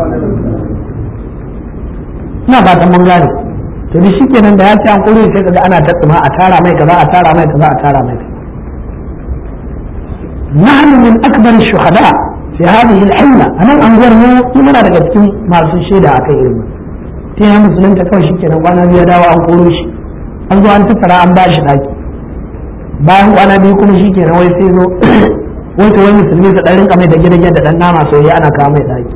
ina fatan mun gane to da shi kenan da ya ce an kore sai kaga ana tattuma a tara mai kaza a tara mai kaza a tara mai kaza nahnu min akbar shuhada fi hadhihi al-hilla anan anguwar mu muna daga cikin masu shaida akai irin ta ya musulunta kawai shikenan kwana biyu dawo an koro shi an zo an tattara an ba shi daki bayan kwana biyu kuma shikenan wai sai zo wai to wai musulmi su dan rinka mai da gidan da dan nama soyayya ana kawo mai daki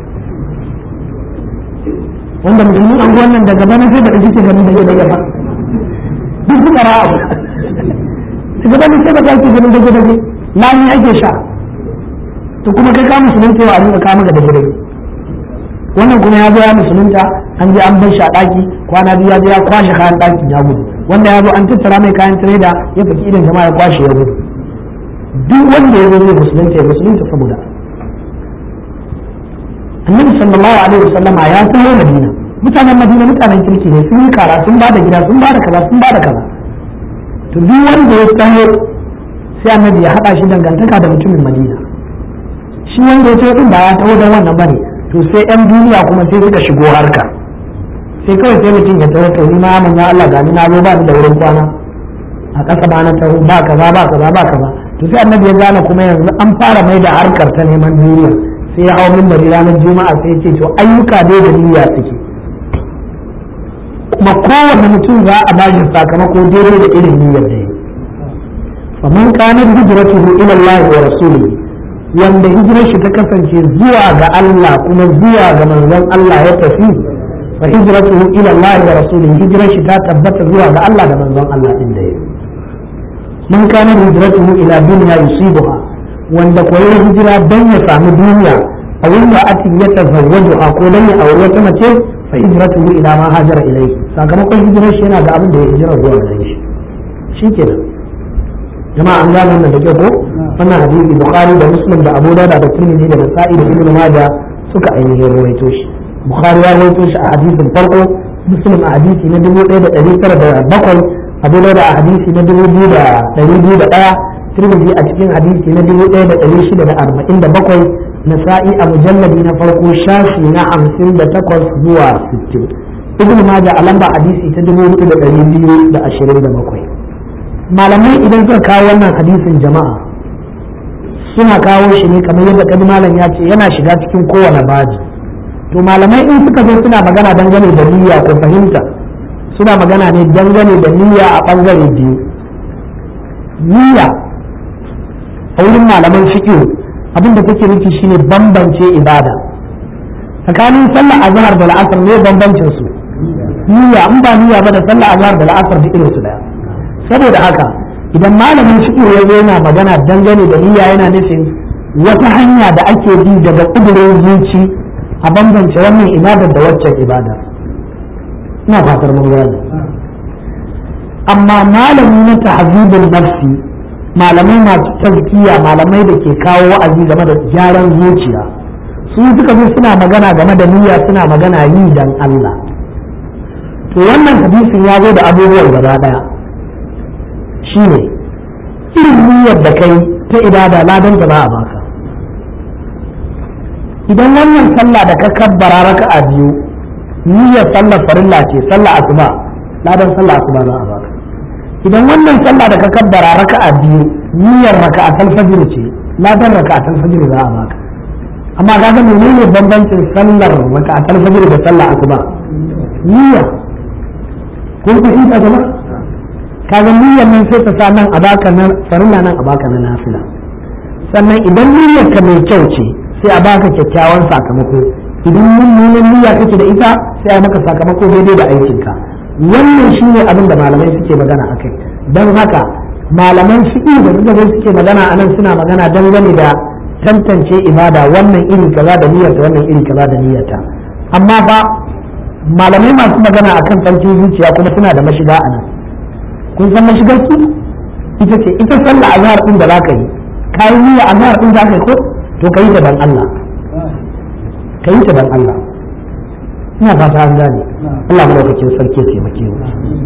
wanda musulmin anguwan nan daga bana sai da suke ganin da gidan ya fa duk suka ra'a daga bana sai da kake ganin da gidan lani ake sha to kuma kai ka musulunta wa a rinka kawo maka da gidan wannan kuma ya zo ya musulunta an je an bar shi a daki kwana biyu ya je ya kwashe kayan daki ya gudu wanda ya zo an tattara mai kayan tireda ya faki idan jama'a ya kwashe ya gudu duk wanda ya zo zai musulunta ya musulunta saboda annabi sallallahu alaihi wasallama ya taho madina mutanen madina mutanen kirki ne sun yi kara sun ba da gida sun ba da kaza sun ba da kaza to duk wanda ya taho sai annabi ya haɗa shi dangantaka da mutumin madina shi wanda ya taho din ba ya taho don wannan bane to sai yan duniya kuma sai suka shigo harka sai kawai sai mutum ya taho to ni ma mun ya Allah gani na zo ba ni da wurin kwana a ƙasa ba na taho ba kaza ba kaza ba kaza to sai annabi ya gane kuma yanzu an fara mai da harkar ta neman duniya sai ya hau mimbari ranar juma'a sai ya ce to ayyuka dai da niyya suke kuma kowane mutum za a ba shi sakamako daidai da irin niyyar da ya faman kanar hijratuhu ila Allah wa rasulihi wanda hijirar shi ta kasance zuwa ga Allah kuma zuwa ga manzon Allah ya tafi fa hijratuhu ila Allah wa rasulihi hijirar shi ta tabbata zuwa ga Allah da manzon Allah din da ya man kanar hijratuhu ila dunya yusibuha wanda koyar hijira don ya samu duniya a wanda ati ya tazawwaju a ko dan ya aure wata mace fa hijratuhu ila ma hajara ilayhi sakamakon hijirar shi yana da abin da ya hijira zuwa gare shi shikenan jama'a an gane wannan da ke ko wannan hadisi bukhari da muslim da abu dawud da tirmidhi da nasa'i da ibnu majah suka ainihin rawaito shi bukhari ya rawaito shi a hadisin farko muslim a hadisi na 1907 abu dawud a hadisi na 2201 tirmidhi a cikin hadisi na 1647 nasa'i a mujalladi na farko shafi na 58 zuwa 60 ibnu majah a lamba hadisi ta 4227 malamai idan suka kawo wannan hadisin jama'a suna kawo shi ne kamar yadda kadi malam ya ce yana shiga cikin kowane baji to malamai in suka zo suna magana dangane da niyya ko fahimta suna magana ne dangane da niyya a bangare biyu niyya a wurin malaman fiqh abinda take nufi shine bambance ibada tsakanin sallah azhar da la'asar ne bambancin su niyya in ba niyya ba da sallah azhar da la'asar da irin su daya saboda haka idan malamin fiqh ya zo yana magana dangane da niyya yana nufin wata hanya da ake bi daga kudurin zuci a bambance wannan ibadar da waccan ibada ina fatar mun gane amma malami na tahzibul nafsi malamai masu tazkiya malamai da ke kawo wa'azi game da gyaran zuciya su suka zo suna magana game da niyya suna magana yi dan Allah to wannan hadisin ya zo da abubuwan gaba daya shine irin niyyar da kai ta ibada ladan ta ba a baka idan wannan sallah da ka kabbara raka'a biyu niyyar sallar farilla ce sallah asuba ladan sallah asuba za a baka idan wannan sallah da ka kabbara raka'a biyu niyyar raka'atul fajr ce ladan raka'atul fajr za a baka amma kaga menene bambancin sallar raka'atul fajr da sallah asuba niyya kun fahimta jama'a kaga niyyar nan sai ta sa nan a baka nan farilla nan a baka na nafila sannan idan niyyar ka mai kyau ce sai a baka kyakkyawan sakamako idan mummunan niyya kake da ita sai a maka sakamako daidai da aikinka wannan shine abin da malamai suke magana akai don haka malaman fiqh da suka zo suke magana anan suna magana dangane da tantance ibada wannan iri kaza da niyyarta wannan iri kaza da niyyarta amma fa malamai masu magana akan tsarkin zuciya kuma suna da mashiga a nan kun san mashigar su ita ce ita sallah azhar din da zaka yi kai niyya azhar din zaka yi ko to kai ta dan Allah kai ta dan Allah ina fata an gane Allah madaukakin sarki ya taimake mu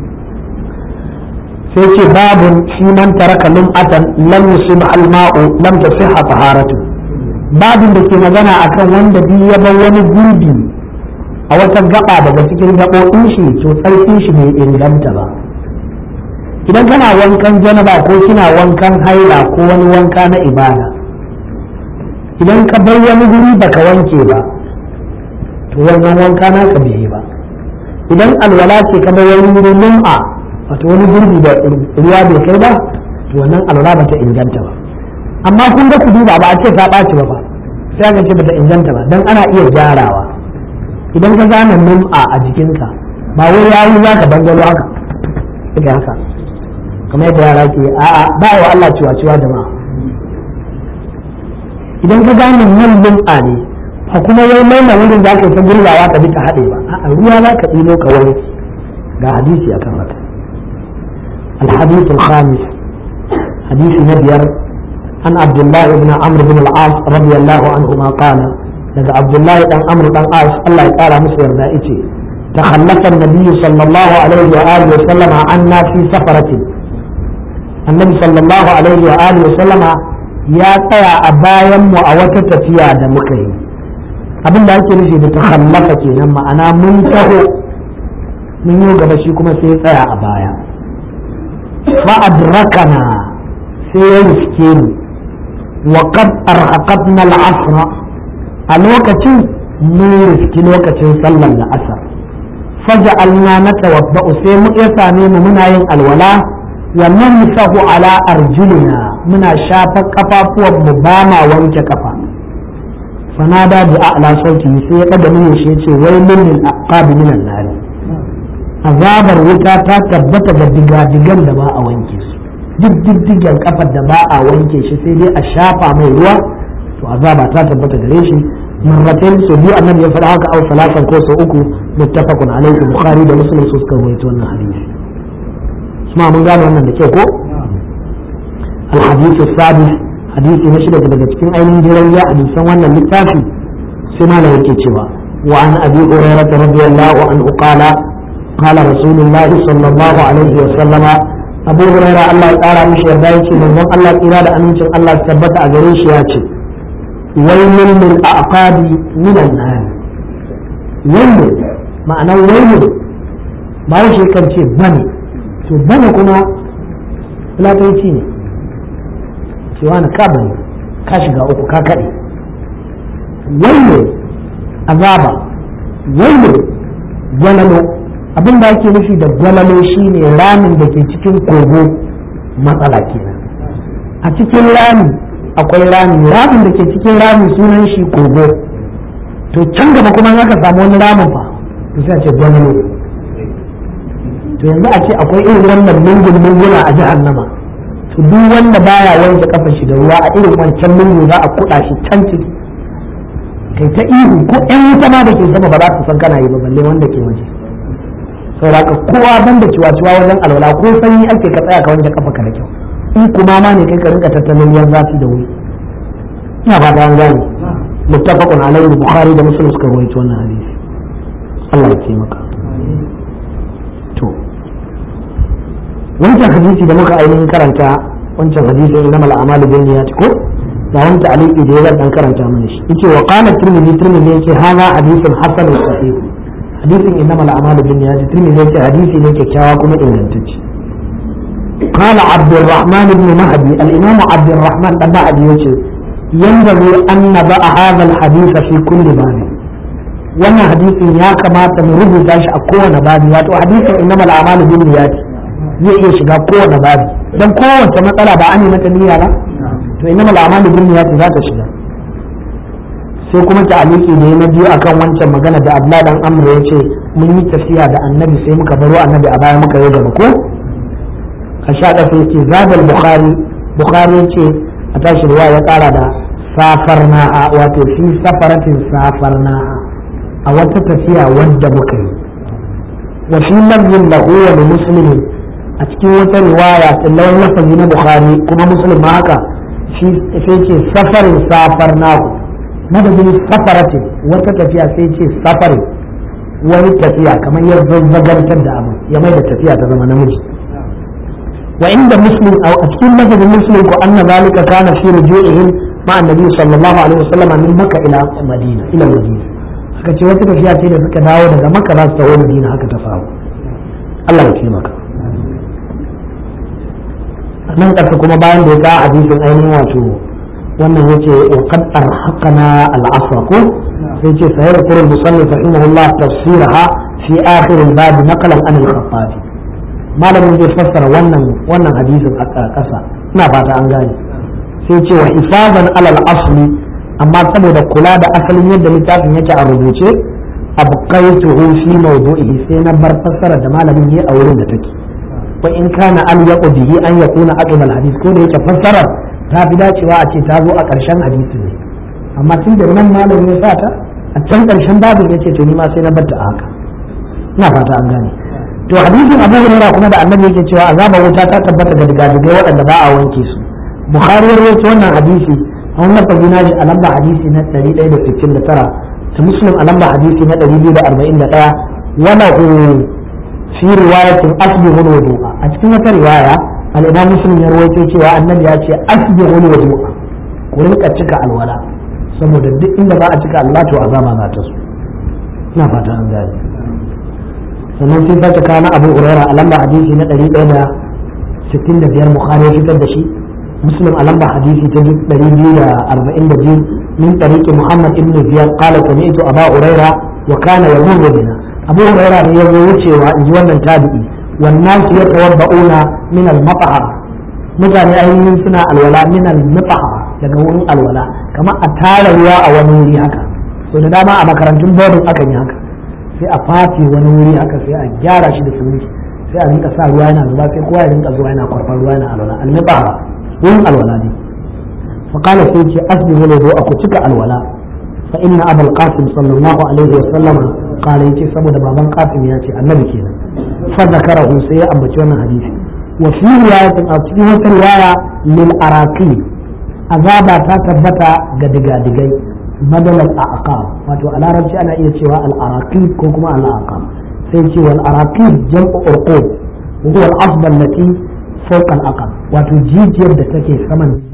sai ce babun shi man taraka lum'atan lam yusib al-ma'u lam tasihha taharatu babin da ke magana akan wanda bi ya bar wani gurbi a wata gaba daga cikin gaɓoɓin shi to tsarkin shi bai inganta ba idan kana wankan janaba ko kina wankan haila ko wani wanka na ibada idan ka bar wani guri baka wanke ba to wannan wanka naka bai yi ba idan alwala ce ka bar wani guri lum'a wato wani gurbi da ruwa bai kai ba to wannan alwala bata inganta ba amma kun ga ku duba ba a ce ta ɓaci ba ba sai aka ce bata inganta ba dan ana iya gyarawa idan ka zana lum'a a jikinka ba wai yayi za ka dangalo haka daga haka kamar yadda yara ke a'a ba wa Allah ciwa ciwa jama'a idan ka gane nan lum'a ne ba kuma wai maina wurin za ka yi ta gurzawa ka bi ta haɗe ba a'a ruwa za ka ɗino ka wani ga hadisi akan haka الحديث الخامس حديث نبير عن عبد الله بن عمرو بن العاص رضي الله عنهما قال daga Abdullahi dan Amr dan As Allah ya kara musu yarda yace takhallafa an-nabiy sallallahu alaihi wa alihi wa sallama anna fi safaratin annabi sallallahu alaihi wa alihi wa sallama ya tsaya a bayan mu a wata tafiya da muka yi abin da ake nufi da takhallafa kenan ma'ana mun taho mun yi gaba shi kuma sai ya tsaya a baya fa adrakana sai ya riske ni wa qad arhaqatna al-asra a lokacin mun riski lokacin sallar da asar faja alna na tawabba'u sai mu ya same mu muna yin alwala wa namsahu ala arjulina muna shafa kafafuwan mu ba ma wanke kafa fanada bi a'la sauti sai ya daga mun shi yace wai min lil aqab min an-nar azabar wuta ta tabbata ga digadigan da ba a wanke su duk diddigen kafar da ba a wanke shi sai dai a shafa mai ruwa to azaba ta tabbata gare shi marratain so biyu annabi ya faɗa haka au salatan ko so uku muttafaqun alaihi bukhari da muslim su suka rawaito wannan hadisi kuma mun gane wannan da kyau ko الحديث السادس حديث نشد daga cikin ainihin jirayya hadisan wannan littafi sai malam yake cewa وعن ابي هريره رضي الله عنه قال قال رسول الله صلى الله عليه وسلم ابو هريره الله تعالى مش يرضى يجي من الله تعالى da amincin Allah tabbata a gare shi ya ce wailun lil aqabi min an-nar wailun ma'ana wailun ba shi kan ce bane to bane kuma fulatanci ne cewa na ka bane ka shiga uku ka kaɗe wailun azaba wailun gwalalo abin da ake nufi da gwalalo shine ramin da ke cikin kogo matsala kenan a cikin rami akwai rami ramin da ke cikin rami sunan shi kogo to can gaba kuma aka samu wani ramin fa to sai a ce gwamnati to yanzu a ce akwai irin wannan lungun lunguna a jahannama to duk wanda baya wanke kafar shi da ruwa a irin wancan lungu za a kuɗa shi can ciki kai ta ihu ko ƴan wuta ma da ke sama ba za su san kana yi ba balle wanda ke waje saboda ka kowa banda ciwa-ciwa wajen alwala ko sanyi ake ka tsaya ka wanke kafa ka da kyau in kuma ma ne kai ka rinka tattalin yan zafi da wuri ina ba ta an gane muttafaqun alaihi bukhari da muslim suka rawaito wannan hadisi Allah ya taimaka to wancan hadisi da muka ainihin karanta wancan hadisi na mal a'malu bin niyyati ko da wani ta'aliki da ya dan karanta mana shi yace wa qala tirmidhi tirmidhi yace hadha hadithun hasan sahih hadisin innamal a'malu bin niyyati tirmidhi yace hadisi ne kyakkyawa kuma ingantacce قال عبد الرحمن بن مهدي الإمام عبد الرحمن بن مهدي ينبغي أن نضع هذا الحديث في كل باب wannan hadisin ya kamata mu rubuta shi a kowane babi wato hadisin innama al'amalu bin niyyat zai iya shiga kowane babi dan kowace matsala ba an yi mata niyya ba to innama al'amalu bin niyyat za ta shiga sai kuma ta'aliki da na biyu akan wancan magana da Abdullah dan Amr ya ce mun yi tafiya da Annabi sai muka baro Annabi a baya muka yi gaba ko a sha ɗafa ce zabal bukhari bukhari ce a tashi ruwa ya ƙara da safarna'a wato fi safaratin safarna'a a wata tafiya wadda muka yi wa fi lafzin lahu wa li muslimin a cikin wata riwaya lawan lafazi na bukhari kuma muslim ma haka sai ce safarin safarnahu madadin safaratin wata tafiya sai ce safarin wani tafiya kamar ya zazzagantar da abu ya mai da tafiya ta zama namiji وعند مسلم او اتكون مسجد مسلم وان ذلك كان في رجوعهم مع النبي صلى الله عليه وسلم من مكه الى المدينه الى المدينه haka ce wata tafiya ce da suka dawo daga maka za su taho madina haka ta faru Allah ya taimaka nan ƙasa kuma bayan da ya ka hadisin ainihin wato wannan yace wa qad arhaqana al-asr ko sai ce sayar qur'an musannif rahimahullah tafsiraha fi akhir al-bab naqlan an al-khattabi malamin zai fassara wannan wannan hadisin a ƙasa ina fata an gane sai ce wa ifazan alal asli amma saboda kula da asalin yadda littafin yake a rubuce abqaituhu fi mawdu'ihi sai na bar fassara da malamin yi a wurin da take wa in kana al yaqu bihi an yakuna aqim al hadith ko da yake fassarar ta fi dacewa a ce ta zo a ƙarshen hadisi ne amma tun da nan malamin ya sa ta a can ƙarshen babin yace to ni ma sai na bar ta haka ina fata an gane to hadisin abu hurairah kuma da annabi yake cewa azabar wuta ta tabbata ga digadigai waɗanda ba a wanke su bukhari ya rawaito wannan hadisi a wannan fagina shi a lamba hadisi na 169 ta muslim a lamba hadisi na 241 wala hu fi riwayatin asbihu wudu'a a cikin wata riwaya al-imam muslim ya rawaito cewa annabi ya ce asbihu wudu'a ku rinka cika alwala saboda duk inda ba a cika Allah to azaba za ta so ina fata an gane sannan sai sake kawo na abu huraira a lamba hadisi na ɗari ɗaya da sittin da biyar bukhari ya fitar da shi muslim a lamba hadisi ta ɗari biyu da arba'in da biyu min ɗariƙi muhammad ibn ziyad qala sami'tu aba huraira wa kana yamurru bina abu huraira ne ya zo wucewa in ji wannan tabi'i wannan su yatawabba'una min al-mataha mutane ainihin suna alwala min al-mataha daga wurin alwala kamar a tara ruwa a wani wuri haka so da dama a makarantun bodin akan yi haka sai a fati wani wuri haka sai a gyara shi da siminti sai a rinka sa ruwa yana zuba sai kowa ya rinka zuwa yana kwarfar ruwa yana alwala almiba wurin alwala ne fa qala sai ce asbihu lahu aku cika alwala fa inna abul qasim sallallahu alaihi wa sallama qala yace saboda baban qasim ya ce annabi kenan fa zakarahu sai ya ambaci wannan hadisi wa fi riwayatin a cikin wata riwaya lil araqi azaba ta tabbata ga digadigai بدل الأعقاب wato a larabci ana iya cewa al'araqib ko kuma al'aqab sai ce wal araqib jam'u urqub wa huwa al-asba allati fawqa al-aqab wato jijiyar da take saman